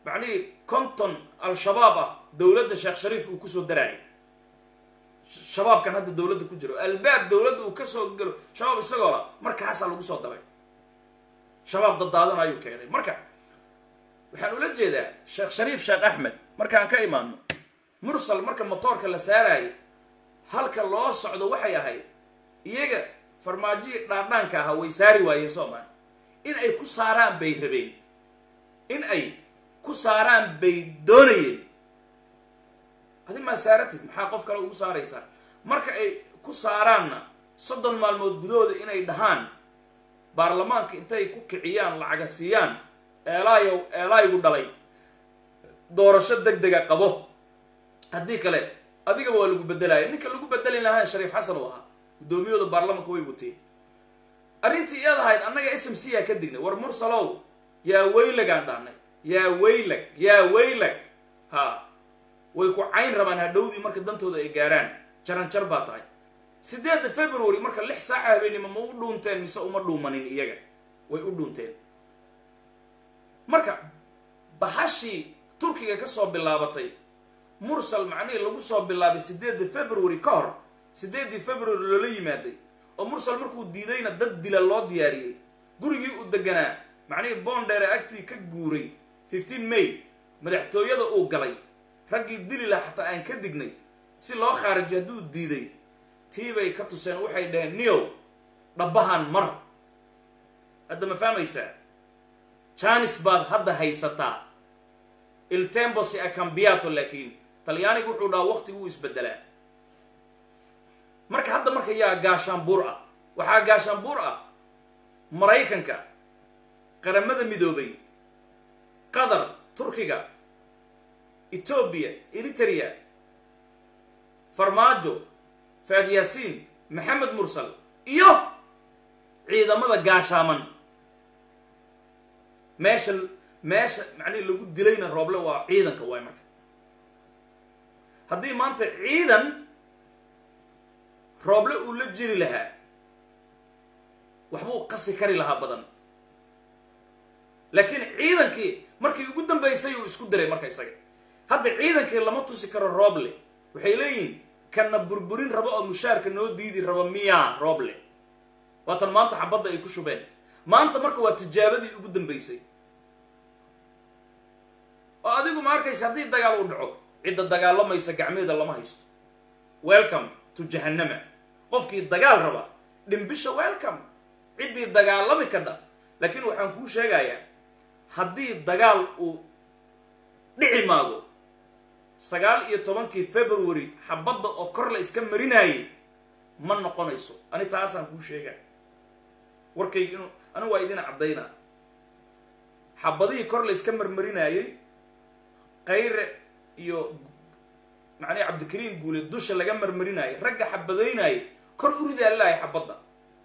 B: macnihii konton al-shabaab ah dowladda sheekh shariif uu kusoo daraayay shabaabkan hadda dowladda ku jiro albaab dowladda uu kasoo gelo shabaab isagoo la markaasaa lagu soo daray shabaab dadaadan ayuu keenay marka waxaan ula jeedaa sheekh shariif sheekh axmed markaan ka imaano mursal marka motoorka la saaraayo halka loo socdo waxay ahayd iyaga farmaajihii dhaadhaanka ahaa way saari waayeen soomaali in ay ku saaraan bay rabeen in ay ku saaraan bay doonayeen adi maa saaratid maxaa qof kale ugu saaraysaa marka ay ku saaraanna soddon maalmood gudahooda inay dhahaan baarlamaanka intay ku kiciyaan lacaga siiyaan eelaayow eelaaygu dhalay doorasho deg dega qabo haddii kale adigaba waa lagu bedelaya ninka lagu bedeli lahaa shariif xasan uu ahaa guddoomiyahooda baarlamanka way wateen arrintii iyad ahayd annaga s m c aa ka dignay war mursalow yaa weylagaan dhahnay yaa weylag yaa weylag ha way ku cayn rabaan hadhowdii marka dantooda ay gaaraan jaranjar baa tahay sideedda february marka lix saaca habeenimo ma u dhuunteen mise uma dhuumanin iyaga way u dhuunteen marka bahashii turkiga kasoo bilaabatay mursal macnihii lagu soo bilaabay sideedda february ka hor sideeddii february loola yimaaday oo mursal markuu diidayna dad dila loo diyaariyey gurigii uu deganaa macnihii bondere agtii ka guuray fifteen may madaxtooyada uu galay raggii dili laha xataa aan ka dignay si loo khaarijiyo hadduu diiday tii bay ka tuseen waxay dhaheen niyow dhabbahan mar hadda ma fahmaysaa janis baad hadda haysataa il tembo si acambiato laakiin talyaanigu wuxuu dhahaa waqtiguu isbedelaa marka hadda marka yaa gaashaanbuur ah waxaa gaashaanbuur ah maraykanka qaramada midoobay qatar turkiga etoobiya eritrea farmaajo faad yaasiin maxamed mursal iyo ciidamada gaashaaman meesha meesha macnihi lagu dilayna rooble waa ciidanka waay marka haddii maanta ciidan rooble uu la jiri lahaa waxbuu qasi kari lahaa badan laakiin ciidankii markii ugu dambaysay uu isku diray marka isaga hadda ciidankii lama tusi karo rooble waxay leeyihiin kana burburin rabo oo mushaarka noo diidi rabo miyaa rooble waatan maanta xabadda ay ku shubeen maanta marka waa tijaabadii ugu dambaysay oo adigu ma arkaysa haddii dagaal uu dhaco cidda dagaalamaysa gacmeeda lama haysto welcome to jahannama qofkii dagaal raba dhimbisha welcome ciddii dagaalami kadha laakiin waxaan kuu sheegayaa haddii dagaal uu dhici maago sagaal iyo tobankii february xabadda oo kor la iska marinaayay ma noqonayso ani taasaan kuu sheegaa warkayga inu anigu waa idin caddaynaa xabadihii kor la iska marmarinaayey kayre iyo macnaha cabdikariim guule dusha laga marmarinaayay ragga xabadaynaayay kor u ridaa lahay xabadda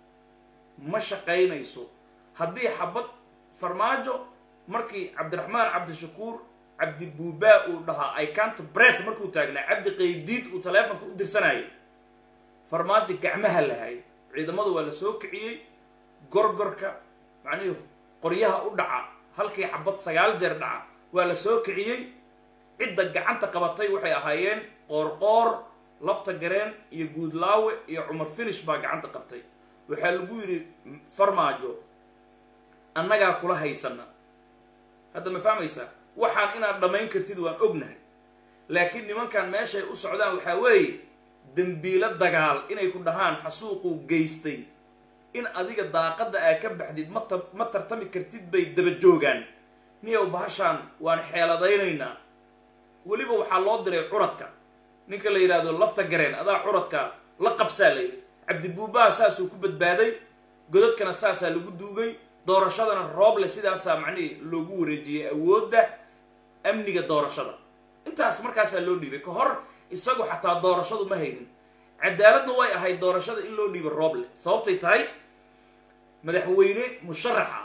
B: ma shaqaynayso haddii xabad farmaajo markii cabdiraxmaan cabdishakuur cabdi buubaa uu dhahaa i cant breath markuu taagnaa cabdi qaydiid uu taleefonka u dirsanayay farmaajo gacmaha lahay ciidamada waa la soo kiciyey gorgorka macnihii qoryaha u dhaca halkii xabad sagaal jeer dhaca waa la soo kiciyey cidda gacanta qabatay waxay ahaayeen qoorqoor lafta gareen iyo guudlaawe iyo cumar finish baa gacanta qabtay waxaa lagu yidhi farmaajo annagaa kula haysana hadda ma fahmaysaa waxaan inaad dhammayn kartid waan ognahay laakiin nimankan meeshay u socdaan waxaa weeye dembiilo dagaal inay ku dhahaan xasuuquu geystay in adiga daaqadda aa ka baxdid ma ta ma tartami kartid bay daba joogaan niyow bahashaan waan xeeladaynaynaa weliba waxaa loo diray curadka ninka la yidhaahdo lafta gareen adaa curadka la qabsaa la yidhi cabdibuubaha saasuu ku badbaaday godadkana saasaa lagu duugay doorashadana rooble sidaasaa macnihii loogu wareejiyey awoodda amniga doorashada intaas markaasaa loo dhiibay ka hor isagu xataa doorashadu ma haynin cadaaladna way ahayd doorashada in loo dhiibo rooble sababtay tahay madaxweyne musharaxa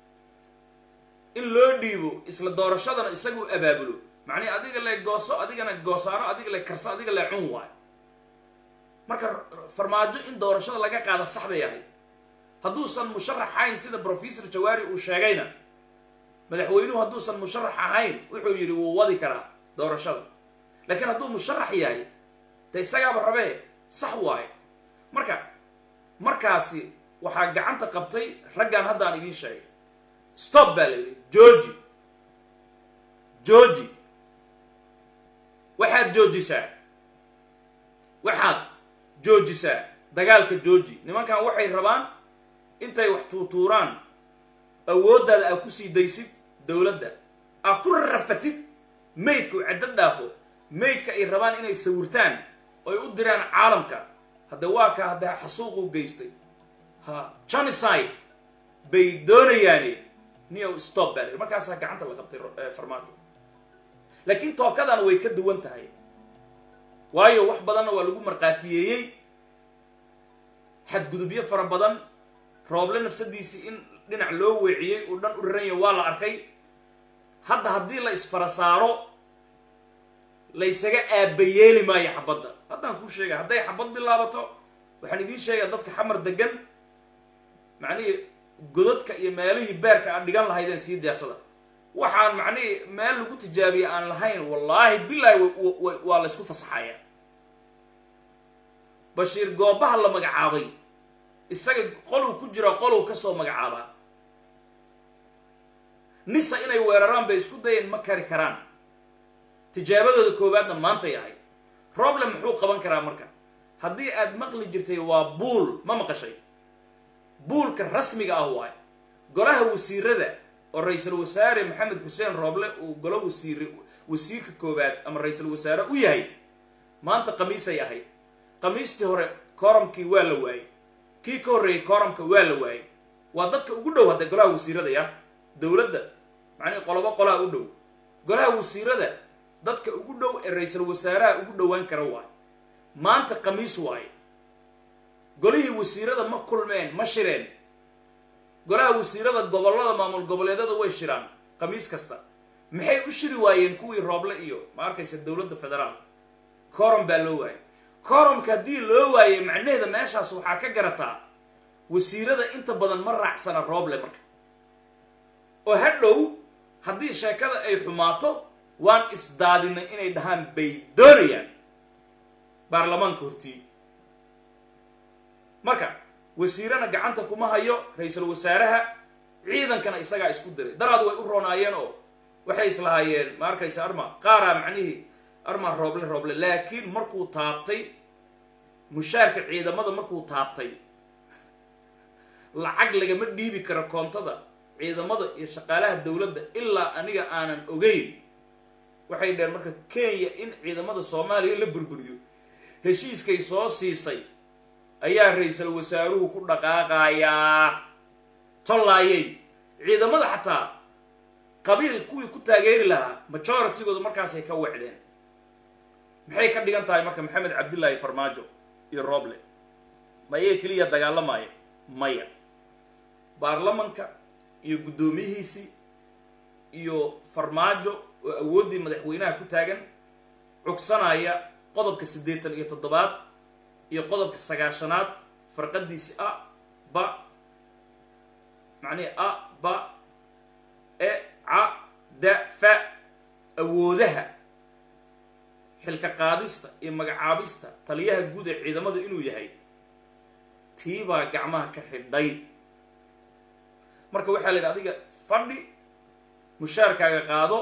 B: in loo dhiibo isla doorashadana isagu abaabulo macnihi adiga le gooso adigana goosaaro adiga le karso adiga le cun waayo marka farmaajo in doorashada laga qaada sax bay ahayd hadduusan musharaxayn sida professor jawaari uu sheegayna madaxweynuhu hadduusan musharax ahayn wuxuu yidhi wuu wadi karaa doorashada laakiin hadduu musharax yahay de isagaaba rabee sax waaye marka markaasi waxaa gacanta qabtay raggan haddaan idiin sheegay stop baa la yidhi georgi georgi waxaad joojisaa waxaad joojisaa dagaalka georgi nimankan waxay rabaan intay wax tuutuuraan awooddaada aa kusii daysid dowladda aa ku rafatid maydka u caddo dhaafo maydka ay rabaan inay sawirtaan oy u diraan caalamka hadda waa ka hadda xasuuquu geystay ha genocide bay doonayaane niyow stop baa markaasaa gacanta la qabtay farmaajo laakiin tookadan way ka duwan tahay waayo wax badanna waa lagu markhaatiyeeyey xadgudubyo fara badan rooble nafsadiisii in dhinac loo weeciyey uu dhan u raranya waa la arkay hadda haddii la isfara saaro laysaga aabayeeli maayo xabadda haddaan kuu sheegay hadday xabad bilaabato waxaan idiin sheegaa dadka xamar degan macnihii godadka iyo meelihii beerka aad dhigan lahaydeen sii diyaarsada waxaan macnihii meel lagu tijaabiye aan lahayn wallaahi bilaahi waa la ysku fasaxaya bashiir goobaha la magacaabay isaga qolow ku jira qolow kasoo magacaabaa nisa inay weeraraan bay isku dayeen ma kari karaan tijaabadooda koowaadna maantay ahay roble muxuu qaban karaa marka haddii aad maqli jirtay waa buul ma maqashay buulka rasmiga ah waayo golaha wasiirada oo ra-iisul wasaare maxamed xuseen rooble uu golo wasiir wasiirka koowaad ama ra-iisul wasaare u yahay maanta khamiisay ahayd khamiistii hore kooramkii waa la waayey kii ka horreeyey kooramka waa la waayey waa dadka ugu dhow hadda golaha wasiirada ya dowladda macnihi qolobo qolaha u dhow golaha wasiirada dadka ugu dhow ee ra-iisul wasaaraha ugu dhowaan kara waayo maanta khamiis waaye golihii wasiirada ma kulmeen ma shireen golaha wasiirada gobollada maamul goboleedyada way shiraan khamiis kasta maxay u shiri waayeen kuwii rooble iyo ma arkaysa dowladda federaalka corom baa loo waayay coromka haddii loo waayey macnaheeda meeshaas waxaa ka garataa wasiirada inta badan ma raacsana rooble marka oo hadhow haddii sheekada ay xumaato waan isdaadinay inay dhahaan bay doonayaan baarlamaanka hortii marka wasiirana gacanta kuma hayo ra-iisul wasaaraha ciidankana isagaa isku diray daraad way u roonaayeen oo waxay islahaayeen ma arkaysa arma qaaraa macnihii arma rooble rooble laakiin markuu taabtay mushaarka ciidamada markuu taabtay lacag lagama dhiibi karo koontada ciidamada iyo shaqaalaha dowladda ilaa aniga aanan ogeyn waxay dheheen marka kenya in ciidamada soomaaliya la burburiyo heshiiskay soo siisay ayaa ra-iisul wasaaruhu ku dhaqaaqayaa tollaayey ciidamada xataa qabiil kuwii ku taageeri lahaa majoritygooda markaasay ka wecdeen maxay ka dhigan tahay marka maxamed cabdillaahi farmaajo iyo roble ma iyaga keliya dagaalamaya maya baarlamanka iyo guddoomiyihiisii iyo farmaajo oo awooddii madaxweynaha ku taagan cugsanaya qodobka siddeetan iyo toddobaad iyo qodobka sagaashanaad farqadiisi a ba macnihi a ba e ca da fa awoodaha xilka qaadista iyo magacaabista taliyaha guud ee ciidamada inuu yahay tiibaa gacmaha ka xidhay marka waxaa la yidhi adiga fadhi mushaarkaaga qaado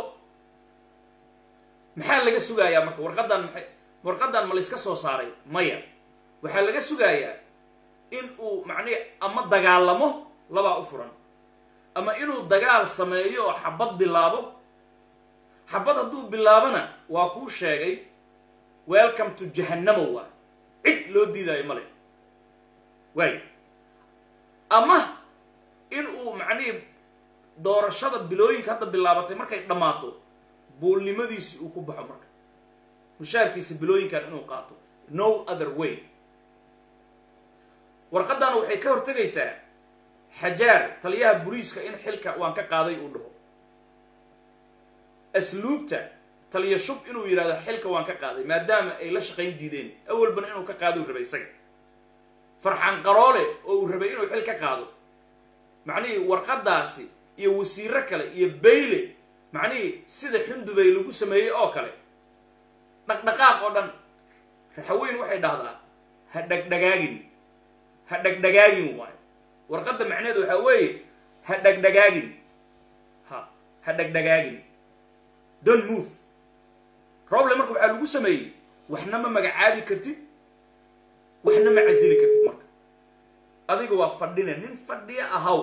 B: maxaa laga sugayaa marka warqaddan maxay warqaddan ma layska soo saaray maya waxaa laga sugayaa in uu macnihi ama dagaalamo labaa u furan ama inuu dagaal sameeyo oo xabad bilaabo xabad hadduu bilaabona waa kuu sheegay welcome to jahannamo waay cid loo diidaayo male waay ama in uu macnihii doorashada bilooyinka hadda bilaabatay markay dhammaato buulnimadiisi uu ku baxo marka mushaarkiisa bilooyinkan inuu qaato no other way warqaddan waxay ka hortegaysaa xajaar taliyaha boliiska in xilka waan ka qaaday uu dhaho asluubta taliya shub inuu yidhahdo xilka waan ka qaaday maadaama ay la shaqayn diideen awalbana inuu ka qaado uu rabay isaga farxan qaroole oo uu rabay inuu xil ka qaado macnihii warqaddaasi iyo wasiiro kale iyo bayle macnihii sida xundubay lagu sameeyey oo kale dhaqdhaqaaq oo dhan raxaweyn waxay dhahdaa ha dhegdhagaagin ha dhegdhagaagin waayo warqadda macneheedu waxaa weeye ha dhegdhagaagin ha ha dhegdhagaagin don't move roble marka waxaa lagu sameeyey waxna ma magacaabi kartid waxna ma casili kartid marka adiga waa fadhina nin fadhiya ahaw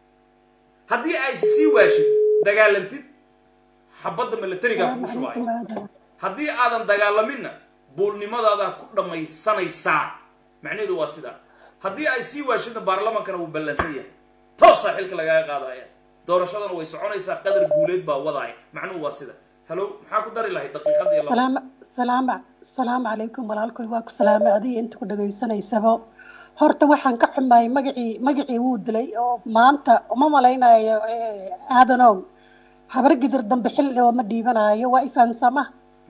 B: haddii ay sii waashid dagaalantid xabadda milatarigaa kugu shubaayo haddii aadan dagaalaminna buulnimadaada ku dhammaysanaysaa macnaheedu waa sidaa haddii ay sii waashidna baarlamaankana wuu ballansan yahay toosaa xilka lagaga qaadaya doorashadana way soconaysaa qadar guuleed baa wadaaya macnuhu waa sida halo maxaa ku dari lahay daqiiqadii laba
C: salaam salaam salaamu calaykum walaalkoy waa ku salaamay adiga inta ku dhagaysanaysaba horta waxaan ka xumaayay magacii magacii wuu dilay oo maanta uma malaynayo aadanow habar gidir dambe xil oo ma dhiibanayo waa ifaansama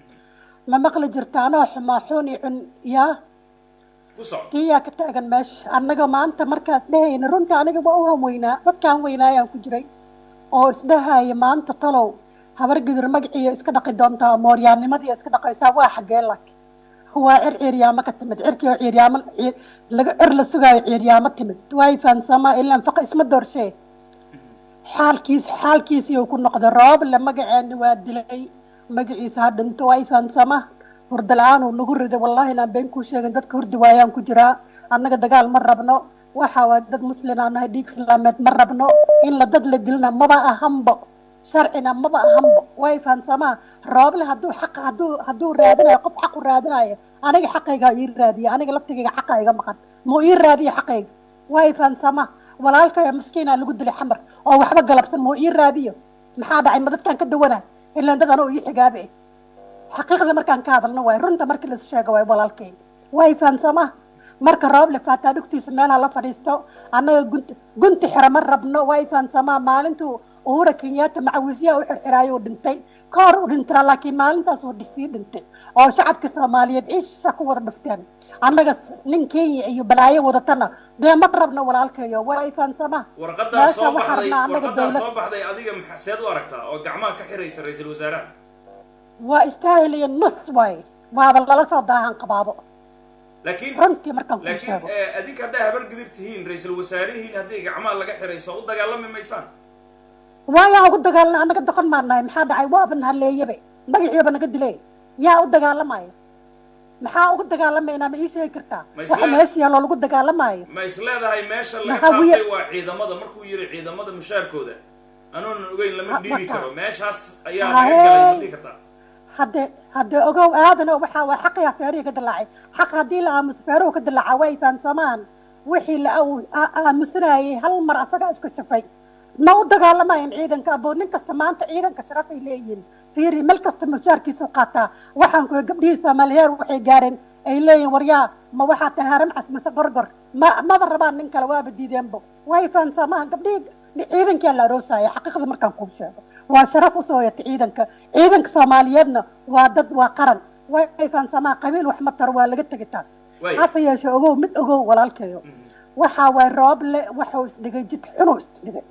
C: ma maqli jirta anoo xumaa xuun i cun yaa
B: ku soco
C: kiyaa ka taagan meesha annaga maanta markaas dhehayna runta aniga waa u hanweynaa dadkaan weynaayaan ku jiray oo isdhahaya maanta talow habar gidir magaciiya iska dhaqi doontaa mooryaanimadii iska dhaqaysaa waa xaggee lak waa cir ciiryaamo ka timid cirkii oo ciiryaamo laga cir la sugaayo ciiryaamo timid waa ifaansama ilaan faqa isma doorshee xaalkiis xaalkiisii uu ku noqday rooble magaceeni waa dilay magaciisa ha dhinto waa ifaansama hurda la-aan uu nagu riday wallahi inaan been kuu sheegin dadka hurdi waayaan ku jiraa annaga dagaal ma rabno waxa waa dad muslin aan nahay dhiig islaameed ma rabno in la dad la dilna maba ahanbo sharcina maba ahanbo waa ifaansamaha rooble hadduu xaq hadduu hadduu raadinayo qof xaq u raadinayo aniga xaqayga ii raadiya aniga laftigayga xaqa iga maqan muu ii raadiya xaqayga waa ifaansamaha walaalkaya maskiinaa lagu dilay xamar oo waxba galabsan muu ii raadiyo maxaa dhacay ma dadkaan ka dawana ilaan dad anoo ii xigaabe xaqiiqda markaan ka hadalno waay runta markii lasu sheego waay walaalkay waa ifaansamaha marka rooble faataa dhugtiisa meelaha la fadhiisto annaga gunti gunti xira ma rabno waa ifaansamaha maalintuu uhura kenyatta macawisyaha u xirxiraayo uu dhintay ka hor u dhintaa laakiin maalintaas uu sii dhintay oo shacabka soomaaliyeed ciisa ku wada dhufteen annaga nin kenya iyo balaayo wadatana dee ma rabno walaalkayo waa ifaansamaha
B: warqadaa soo
C: meesha waxaa
B: baxday
C: rabnaa annaga
B: warqadaa
C: dowlad
B: soo baxday adiga maxa- seed u aragtaa oo gacmaha ka xiraysa ra-iisul wasaaraha
C: waa istaahiliya nus waay waaba lala soo daahan qabaabo
B: laakiin
C: runtii markaan kuu
B: laakiin
C: sheego
B: eh, adinka hadday habar gidir tihiin ra-iisul wasaarihiin haddii gacmaha laga xirayso u dagaalami maysaan
C: waayaa ugu dagaalna annaga doqon maan nahay maxaa dhacay waaba nahaleeyabe magaciiba naga dilay yaa u dagaalamayo maxaa ugu dagaalamaynaa ma ii sheegi kartaa
B: Ma
C: waxa
B: isla-
C: meesha yaaloo lagu dagaalamayo
B: ma is leedahay meesha laga
C: Maxaa wiya-
B: qaatay waa ciidamada markuu yiri ciidamada mushaarkooda anoonan ogeyn lama
C: Ha-
B: dhiibi
C: marka-
B: karo meeshaas ayaa
C: Haye.
B: laga galay ma dhihi kartaa
C: hadde hadde ogow aadan oo waxaa waa xaqii feerihi ka dilaacay xaq haddii la aamuso feeruhu ka dilaaca way fahansamaan wixii la aw- aa- aamusanayay hal mar asagaa isku shafay ma u dagaalamayan ciidanka abo nin kasta maanta ciidanka sharafay leeyihiin fiiri meel kasta mushaarkiisu qaataa waxaan kuwa gabdhihii soomaaliyeer waxay gaareen ay leeyihin waryaa ma waxaa tahay haram cas mise gorgor ma maba rabaan nin kale waaba diideenbo way fahansamahan gabdhihii ciidankaa la aroosaya xaqiiqda markaan kuu sheego waa sharaf usoo yata ciidanka ciidanka soomaaliyeedna waa dad waa qaran way fahansamaa qabiil wax ma taro waa laga tegi taas
B: Way.
C: hase yeeshe ogow mid ogow walaalkayo waxaa waay rooble waxuu isdhigay jid xunuu isdhigay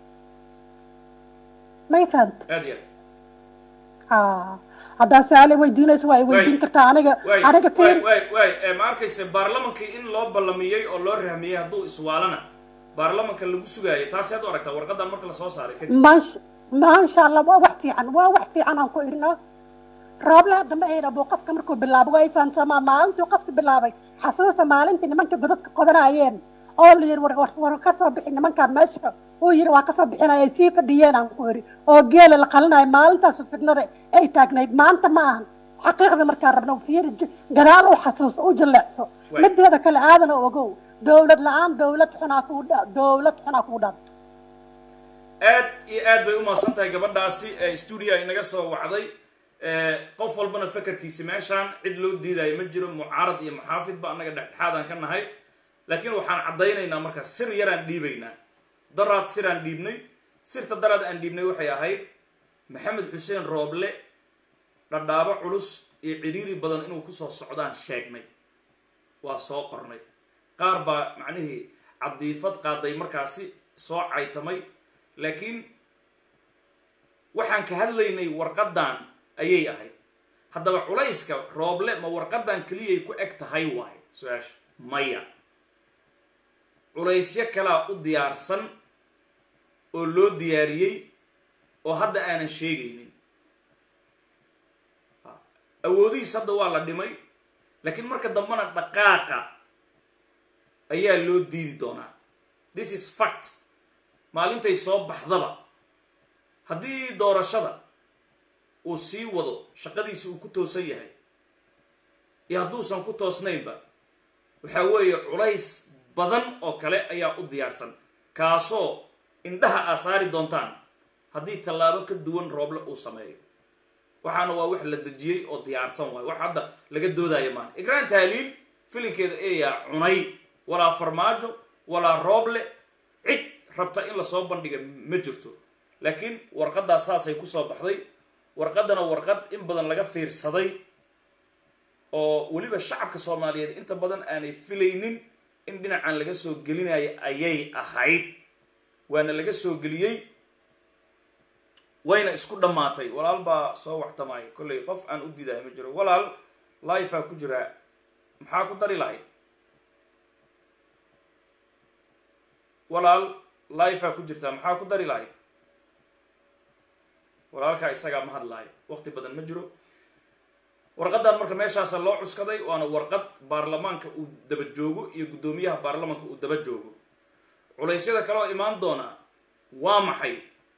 C: may fahanta
B: aad iyo
C: ha haddaa su-aal ay weydiinayso waa ay weydiin
B: Way.
C: kartaa aniga
B: waay
C: aniga
B: waay
C: fiir
B: waay waay Eh, ma arkaysa baarlamankii in loo ballamiyey oo loo rahmiyey hadduu iswaalana baarlamanka lagu sugaayo taasi aad u aragtaa warqadan marka lasoo saaray kadib
C: maasha maasha allah waa wax fiican waa wax fiican aan ku irnaa rooble hadda ma ayna buu qaska markuu bilaabo waa ay fahansamaa maalintuu qaska bilaabay xasuusa maalintii nimanka godadka qodanayeen oo la yidhi war war war ka soo bixi nimankaan meesha uu yidhi waa kasoo bixinaya ay sii fadhiyeen aan ku iri oo geela la qalinayo maalintaasu fidnada ay taagnayd maanta ma ahan xaqiiqda markaan rabno fiiri j- gadaal u xasuuso u jaleecso
B: Waay.
C: mideeda kale aadan oo ogow dowlad la-aan dowlad xunaa kuu dha dowlad xunaa kuu dhaanto
B: aad iyo aad bay umahadsan tahay gabadhaasi ee stuudia inaga soo wacday Eh, qof walbana fekerkiisi meeshaan cid loo diidayo ma jiro mucaarad iyo muxaafidba annaga dhexdhexaadaan ka nahay laakiin waxaan caddaynaynaa marka sir yaraan dhiibaynaa daraad siraan dhiibnay sirta daraad aan dhiibnay waxay ahayd maxamed xuseen rooble dhadhaabo culus iyo cidhiiri badan inuu kusoo socdaan sheegnay waa soo qornay qaar baa macnihii cadiifad qaaday markaasi soo caytamay laakiin waxaan ka hadlaynay warqadan ayay ahayd haddaba culayska rooble ma warqadan keliyay ku eg tahay waayo su-aasha maya culaysyo kalaa u diyaarsan oo loo diyaariyey oo hadda aanan sheegaynin awoodihiis hadda waa la dhimay laakiin marka dambena dhaqaaqa ayaa loo diidi doonaa this is fact maalintay soo baxdaba haddii doorashada uu sii wado shaqadiisi uu ku toosan yahay iyo hadduusan ku toosnaynba waxaa weeye culays badan oo kale ayaa u diyaarsan kaasoo indhaha aa saari doontaan haddii tallaabo ka duwan rooble uu sameeyo waxaana waa wax la dejiyey oo diyaarsan waayo wax hadda laga doodaayo maan igraan taaliil filinkeeda eeyaa cunay walaa farmaajo walaa rooble cid rabta in lasoo bandhiga ma jirto laakiin warqaddaas saasay kusoo baxday warqaddana warqad in badan laga fiirsaday oo weliba shacabka soomaaliyeed inta badan aanay filaynin in dhinacan laga soo gelinayo ayay ahayd waana laga soo geliyey wayna isku dhammaatay walaal baa soo waxtamaya kollay qof aan u diidahay ma jiro walaal lifea ku jiraa maxaa ku dari lahayd walaal lifea ku jirtaa maxaa ku dari lahayd walaalkaa isagaa ma hadlaayo waqti badan ma jiro warqadan marka meeshaasa loo cuskaday waana warqad baarlamaanka uu daba joogo iyo guddoomiyaha baarlamaanka uu daba joogo culaysyada kaleoo imaan doonaa waa maxay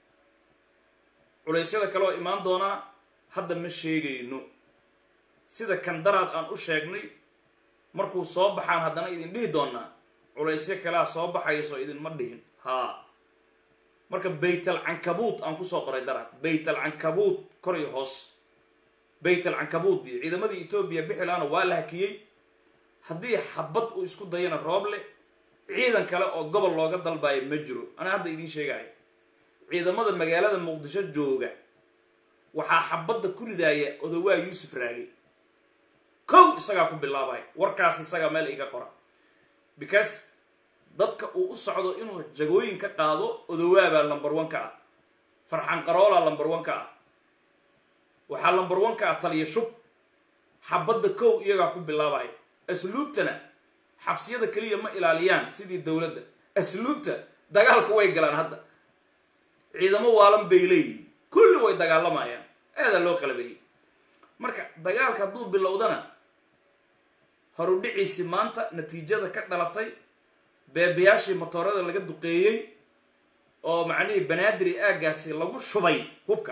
B: culaysyada kaleoo imaan doonaa hadda ma sheegayno sida kandaraad aan u sheegnay markuu soo baxaan haddana idin dhihi doonaa culaysyo kalea soo baxayso idinma dhihin haa marka baytal cankabuud aan kusoo qoray daraad baytal cankabuud kor iyo hoos baytal cankabuud iyo ciidamadii etoobiya bixilaana waa la hakiyey haddii xabad uu isku dayana rooble ciidan kale oo gobol looga dalbayo ma jiro anaa hadda idiin sheegayo ciidamada magaalada muqdisho jooga waxaa xabadda ku ridaaya odowaa yuusuf raagi kow isagaa ku bilaabaya warkaas isagaa meel iga qora because dadka uu u socdo inuu jagooyin ka qaado odowaabaa lumber one ka ah farxan qaroolaa lumber one ka ah waxaa lumber one ka ah taliya shub xabadda kow iyagaa ku bilaabaya asluubtana xabsiyada keliya ma ilaaliyaan sidii dowladda asluubta dagaalka way galaan hadda ciidamo waalan bay leeyihin kulli way dagaalamayaan aadaa loo qalabeeyey marka dagaalka hadduu bilowdana horudhiciisi maanta natiijada ka dhalatay beebayaashii motoorada laga duqeeyey oo macnihii banaadiri aaggaasi lagu shubay hubka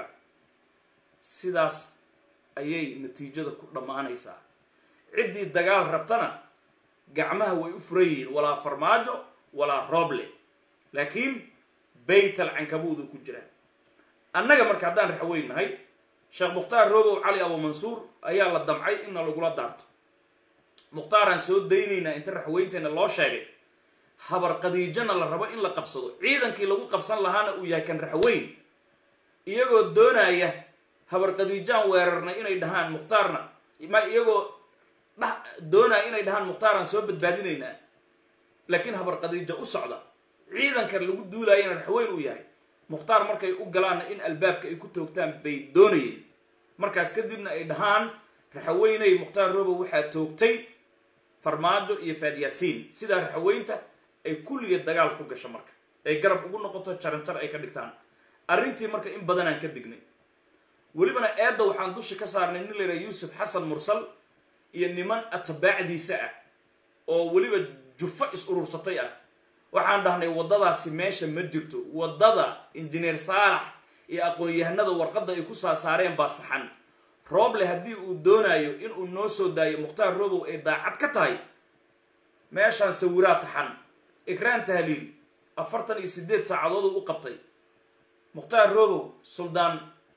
B: sidaas ayay natiijada ku dhammaanaysaa ciddii dagaal rabtana gacmaha way u furan yihiin walaa farmaajo walaa rooble laakiin baytal cankabuudu ku jiraa annaga marka haddaan raxweynahay sheekh mukhtaar roobow cali abu mansuur ayaa la damcay inna lagula daarto mukhtaaraan soo daynaynaa inta raxweynteena loo sheegay habar qadiijana la rabo in la qabsado ciidankii lagu qabsan lahaana uu yahay kan raxweyn iyagoo doonaya habar qadiijaan weerarnay inay dhahaan mukhtaarna ma iyagoo dha doonaya inay dhahaan mukhtaaraan soo badbaadinaynaa laakiin habar qadiija u socda ciidankan lagu duulaayana raxweyn uu yahay mukhtaar markay u galaanna in albaabka ay ku toogtaan bay doonayeen markaas kadibna ay dhahaan raxaweynay mukhtaar robow waxaa toogtay farmaajo iyo faadyaasiin sidaa raxaweynta ay kulligeed dagaal ku gasho marka ay garab ugu noqoto jaranjar ay ka dhigtaan arrintii marka in badanaan ka dignay welibana eedda waxaan dushi ka saarnay nin layidhaha yuusuf xasan mursal iyo niman atabaacdiisa ah oo weliba jufo is urursatay ah waxaan dhahnay waddadaasi meesha ma jirto waddada injineer saalax iyo aqoon-yahanada warqadda ay ku saasaareen baa saxan rooble haddii uu doonayo inuu noo soo daayo mukhtaar robow ay daacad ka tahay meeshaan sawiraa taxan ikraan tahliil afartan iyo siddeed saacadooduu u qabtay mukhtaar robow suldaan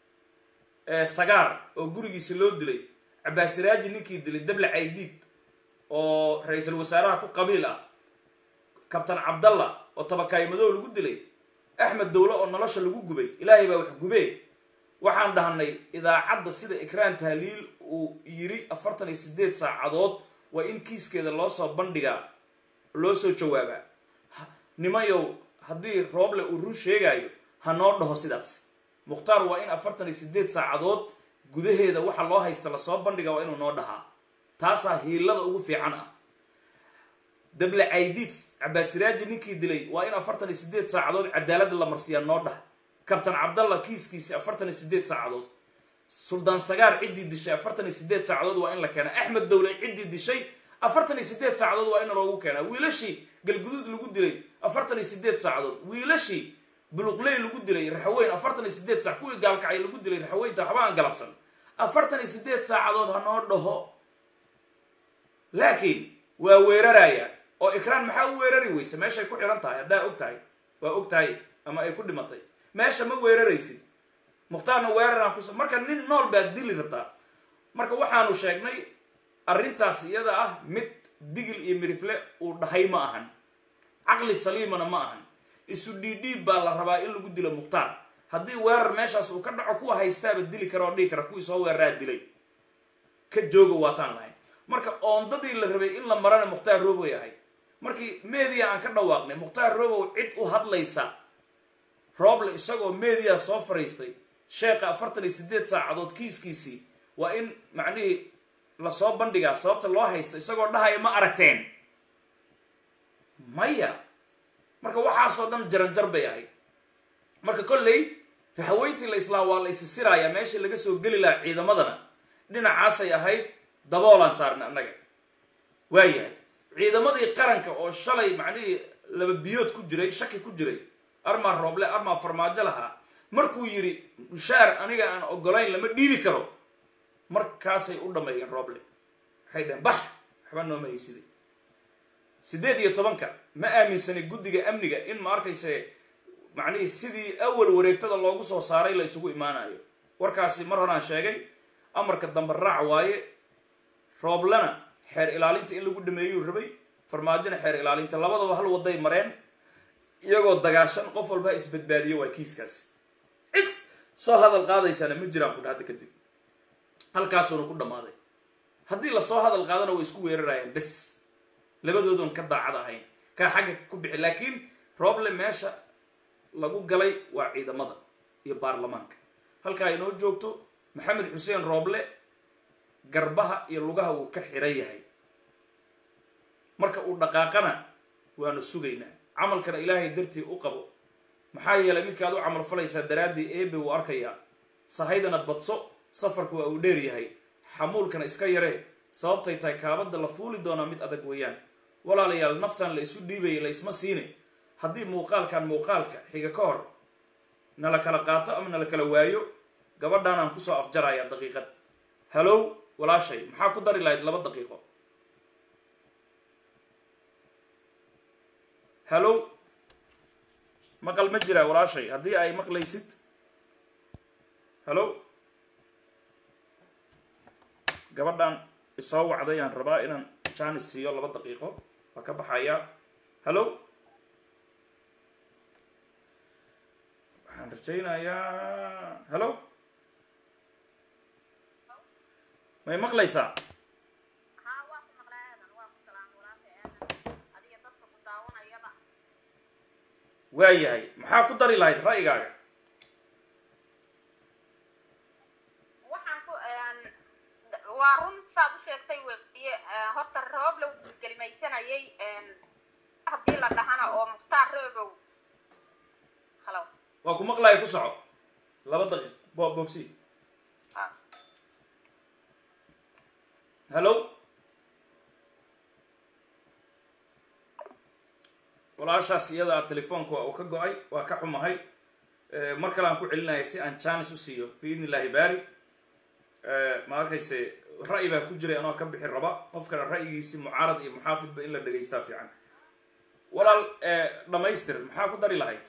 B: sagaar oo gurigiisa loo dilay cabaasiraaji ninkii dilay dable caydiid oo ra-iisul wasaaraha ku qabiil ah kabtan cabdalla oo tabakaayimadow lagu dilay axmed dowle oo nolosha lagu gubay ilaahay baa wax gubee waxaan dhahnay idaacadda sida ikraan tahliil uu yiri afartan iyo siddeed saacadood waa in kiiskeeda loo soo bandhigaa loo soo jawaabaa nimayow haddii rooble uu run sheegaayo ha noo dhaho sidaas mukhtaar waa in afartan iyo sideed saacadood gudaheeda waxa loo haysta lasoo bandhiga waa inuu noo dhahaa taasaa hiilada ugu fiican ah dable caydiid cabaasiraaji ninkii dilay waa in afartan iyo sideed saacadood cadaalada la marsiiyaa noo dhah kabtan cabdalla kiiskiisi afartan iyo sideed saacadood suldaan sagaar ciddii dishay afartan iyo sideed saacadood waa in la keenaa axmed dowle ciddii dishay afartan iyo sideed saacadood waa in loogu keenaa wiilashii galguduud lagu dilay afartan iyo sideed saacadood wiilashii buluqley lagu dilay raxweyn afartan iyo sideed saac kuwii gaalkacay lagu dilay raxweynta waxba aan galabsan afartan iyo sideed saacadood ha noo dhaho laakiin waa weeraraya oo ikraan maxaa u weerari weyse meeshay ku xihan tahay haddaa og tahay waa og tahay ama ay ku dhimatay meesha ma weeraraysid mukhtaarna weeraraan kus marka nin nool baad dili rabtaa marka waxaanu sheegnay arrintaas iyada ah mid digil iyo mirifle uu dhahay ma ahan caqli saliimana ma ahan isu dhiidhiib baa la rabaa in lagu dilo mukhtaar haddii weerar meeshaas uu ka dhaco kuwa haystaaba dili kara oo dhihi kara kuwii soo weeraraa dilay ka jooga waataan lahayn marka oondadii la rabay in la marana mukhtaar roboy ahayd markii media aan ka dhawaaqnay mukhtaar robow cid u hadlaysa rooble isagoo media soo fariistay sheekha afartan iyo sideed saacadood kiiskiisii waa in macnihii lasoo bandhigaa sababta loo haysta isagoo dhahaya ma aragteen maya marka waxaasoo dhan jaranjar bay ahayd marka kolley raxweyntii la islaa waa la isisirayaa meeshii laga soo geli lahaa ciidamadana dhinacaasay ahayd daboolaan saarnay annaga waayahay ciidamadii qaranka oo shalay macnihii laba biyood ku jiray shaki ku jiray armaa rooble armaa farmaajo lahaa markuu yidhi mushaar aniga aan ogolayn lama dhiibi karo markaasay u dhameeyeen rooble waxay dhaheen bax waxba nooma haysiday siddeed iyo tobanka ma aaminsanay guddiga amniga in ma arkayse macnihii sidii awal wareegtada loogu soo saaray la isugu imaanayo warkaasi mar horaan sheegay amarka dambe raac waaye rooblena xeer ilaalinta in lagu dhameeyuu rabay farmaajona xeer ilaalinta labadaba hal waday mareen iyagoo dagaashan qof walba isbadbaadiyo waa kiiskaasi cid soo hadal qaadaysaana ma jiraan kudha hadda kadib halkaasuuna ku dhammaaday haddii lasoo hadal qaadana way isku weerarayaan bes labadoodoon ka daacad ahayn kaa xagga ku bixi laakiin rooble meesha lagu galay waa ciidamada iyo baarlamaanka halkaa inoo joogto maxamed xuseen rooble garbaha iyo lugaha wuu ka xiran yahay marka uu dhaqaaqana waanu sugaynaa camalkana ilaahay dartii u qabo maxaa yeelay midkaad u camal falaysaa daraaddii eebe wuu arkayaa sahaydana badso safarku waa uu dheer yahay xamuulkana iska yaree sababtay tahay kaabadda la fuuli doonaa mid adag weeyaan walaalayaal naftan la isu dhiibayay la isma siine haddii muuqaalkan muuqaalka xiga ka hor nala kala qaato ama nala kala waayo gabadhaanaan kusoo afjarayaa daqiiqad halow walaashay maxaa ku dari lahayd laba daqiiqo halow maqal ma jiraa walaashay haddii ay maqlaysid halow gabadhan isoo wacday aan rabaa inaan janis siiyo laba daqiiqo waa ka baxayaa halow waxaan rajaynayaa halow may maqlaysaa waayahay maxaa ku dari lahayd ra'yigaaga
D: waxaan ku waa run saad u sheegtay weye horta rooble wuu kelimaysanayay haddii la dhahana oo mukhtaar roobow halo
B: waa ku maqlaya ku soco laba daqiiq bo bobsi halow walaashaas iyada telefoonka waa uu ka go-ay waa ka xumahay mar kale aan ku celinaya si aan janis u siiyo biidn illahi baari ma arkayse ra'yi baa ku jiray anoo ka bixi raba qofkana ra'yigiisi mucaarad iyo muxaafidba in la dhegaystaa fiican walaal dhamaystir maxaa ku dari lahayd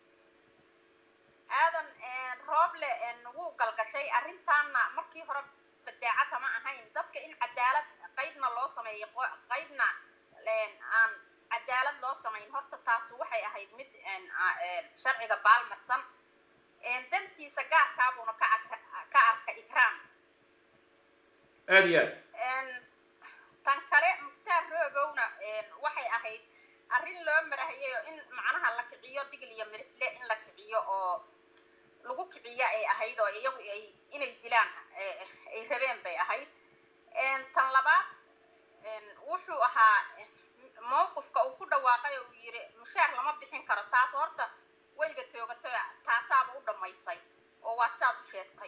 D: aadan rooble wuu galgashay arrintaana markii hore badeeca kama ahayn dadka in cadaalad qaybna loo sameeyo qaybna aan cadaalad loo samayn horta taas waxay ahayd mid sharciga baalmarsan dantiisa gaarkaabuuna ka arka ka arka ikraam
B: aada iyo aad
D: tan kale mukhtaar roogowna waxay ahayd arrin loo marahayay in macnaha la kiciyo digl iyo mirifle in la kiciyo oo lagu kiciya ay ahayd oo iyagu ay inay dilaan eh, ay rabeen bay ahayd En, tan labaad en, wuxuu ahaa eh, mowqifka uu ku dhawaaqay oo uu yiri mushaar lama bixin karo taas horta wayba toogato taasaaba u dhammaysay oo waa saad u sheegtay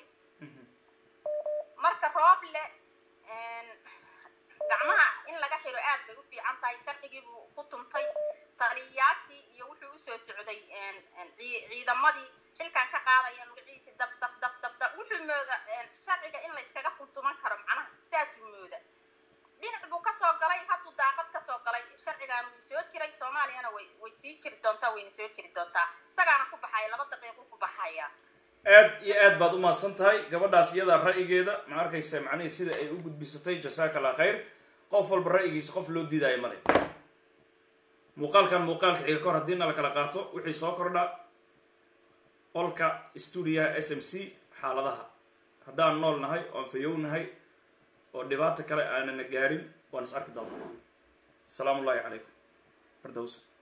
D: marka rooble en, gacmaha in laga xiro aad bay u fiican tahay sharcigii buu ku tuntay taliyayaashii iyo wuxuu usoo socday en, en, cii- ciidamadii xilkan ka qaadaya magaciisi daf daf daf daf daf wuxuu mooda en, sharciga in la iskaga tuntuman karo macnaha saasuu mooda dhinac buu kasoo galay hadduu daaqad kasoo galay sharcigan wuu soo jiray soomaaliyana way way sii jiri doontaa wayna soo jiri doontaa isagaana ku baxaya laba daqiiqo ku baxaya
B: aad iyo aad baad u mahadsan tahay gabadhaas iyadaa ra'yigeeda ma arkaysa macnihii sida ay u gudbisatay jasaaka allah khayr qof walba ra'yigiisa qof loo diidaayo male muuqaalkan muuqaalka xiga kahor haddii na la kala qaato wixii soo kordha qolka stuudiyaha s m c xaaladaha haddaan nool nahay oon fayow nahay oo dhibaato kale aanana gaarin waan is arki doonaa asalaamu ullahi calaykum fardowsa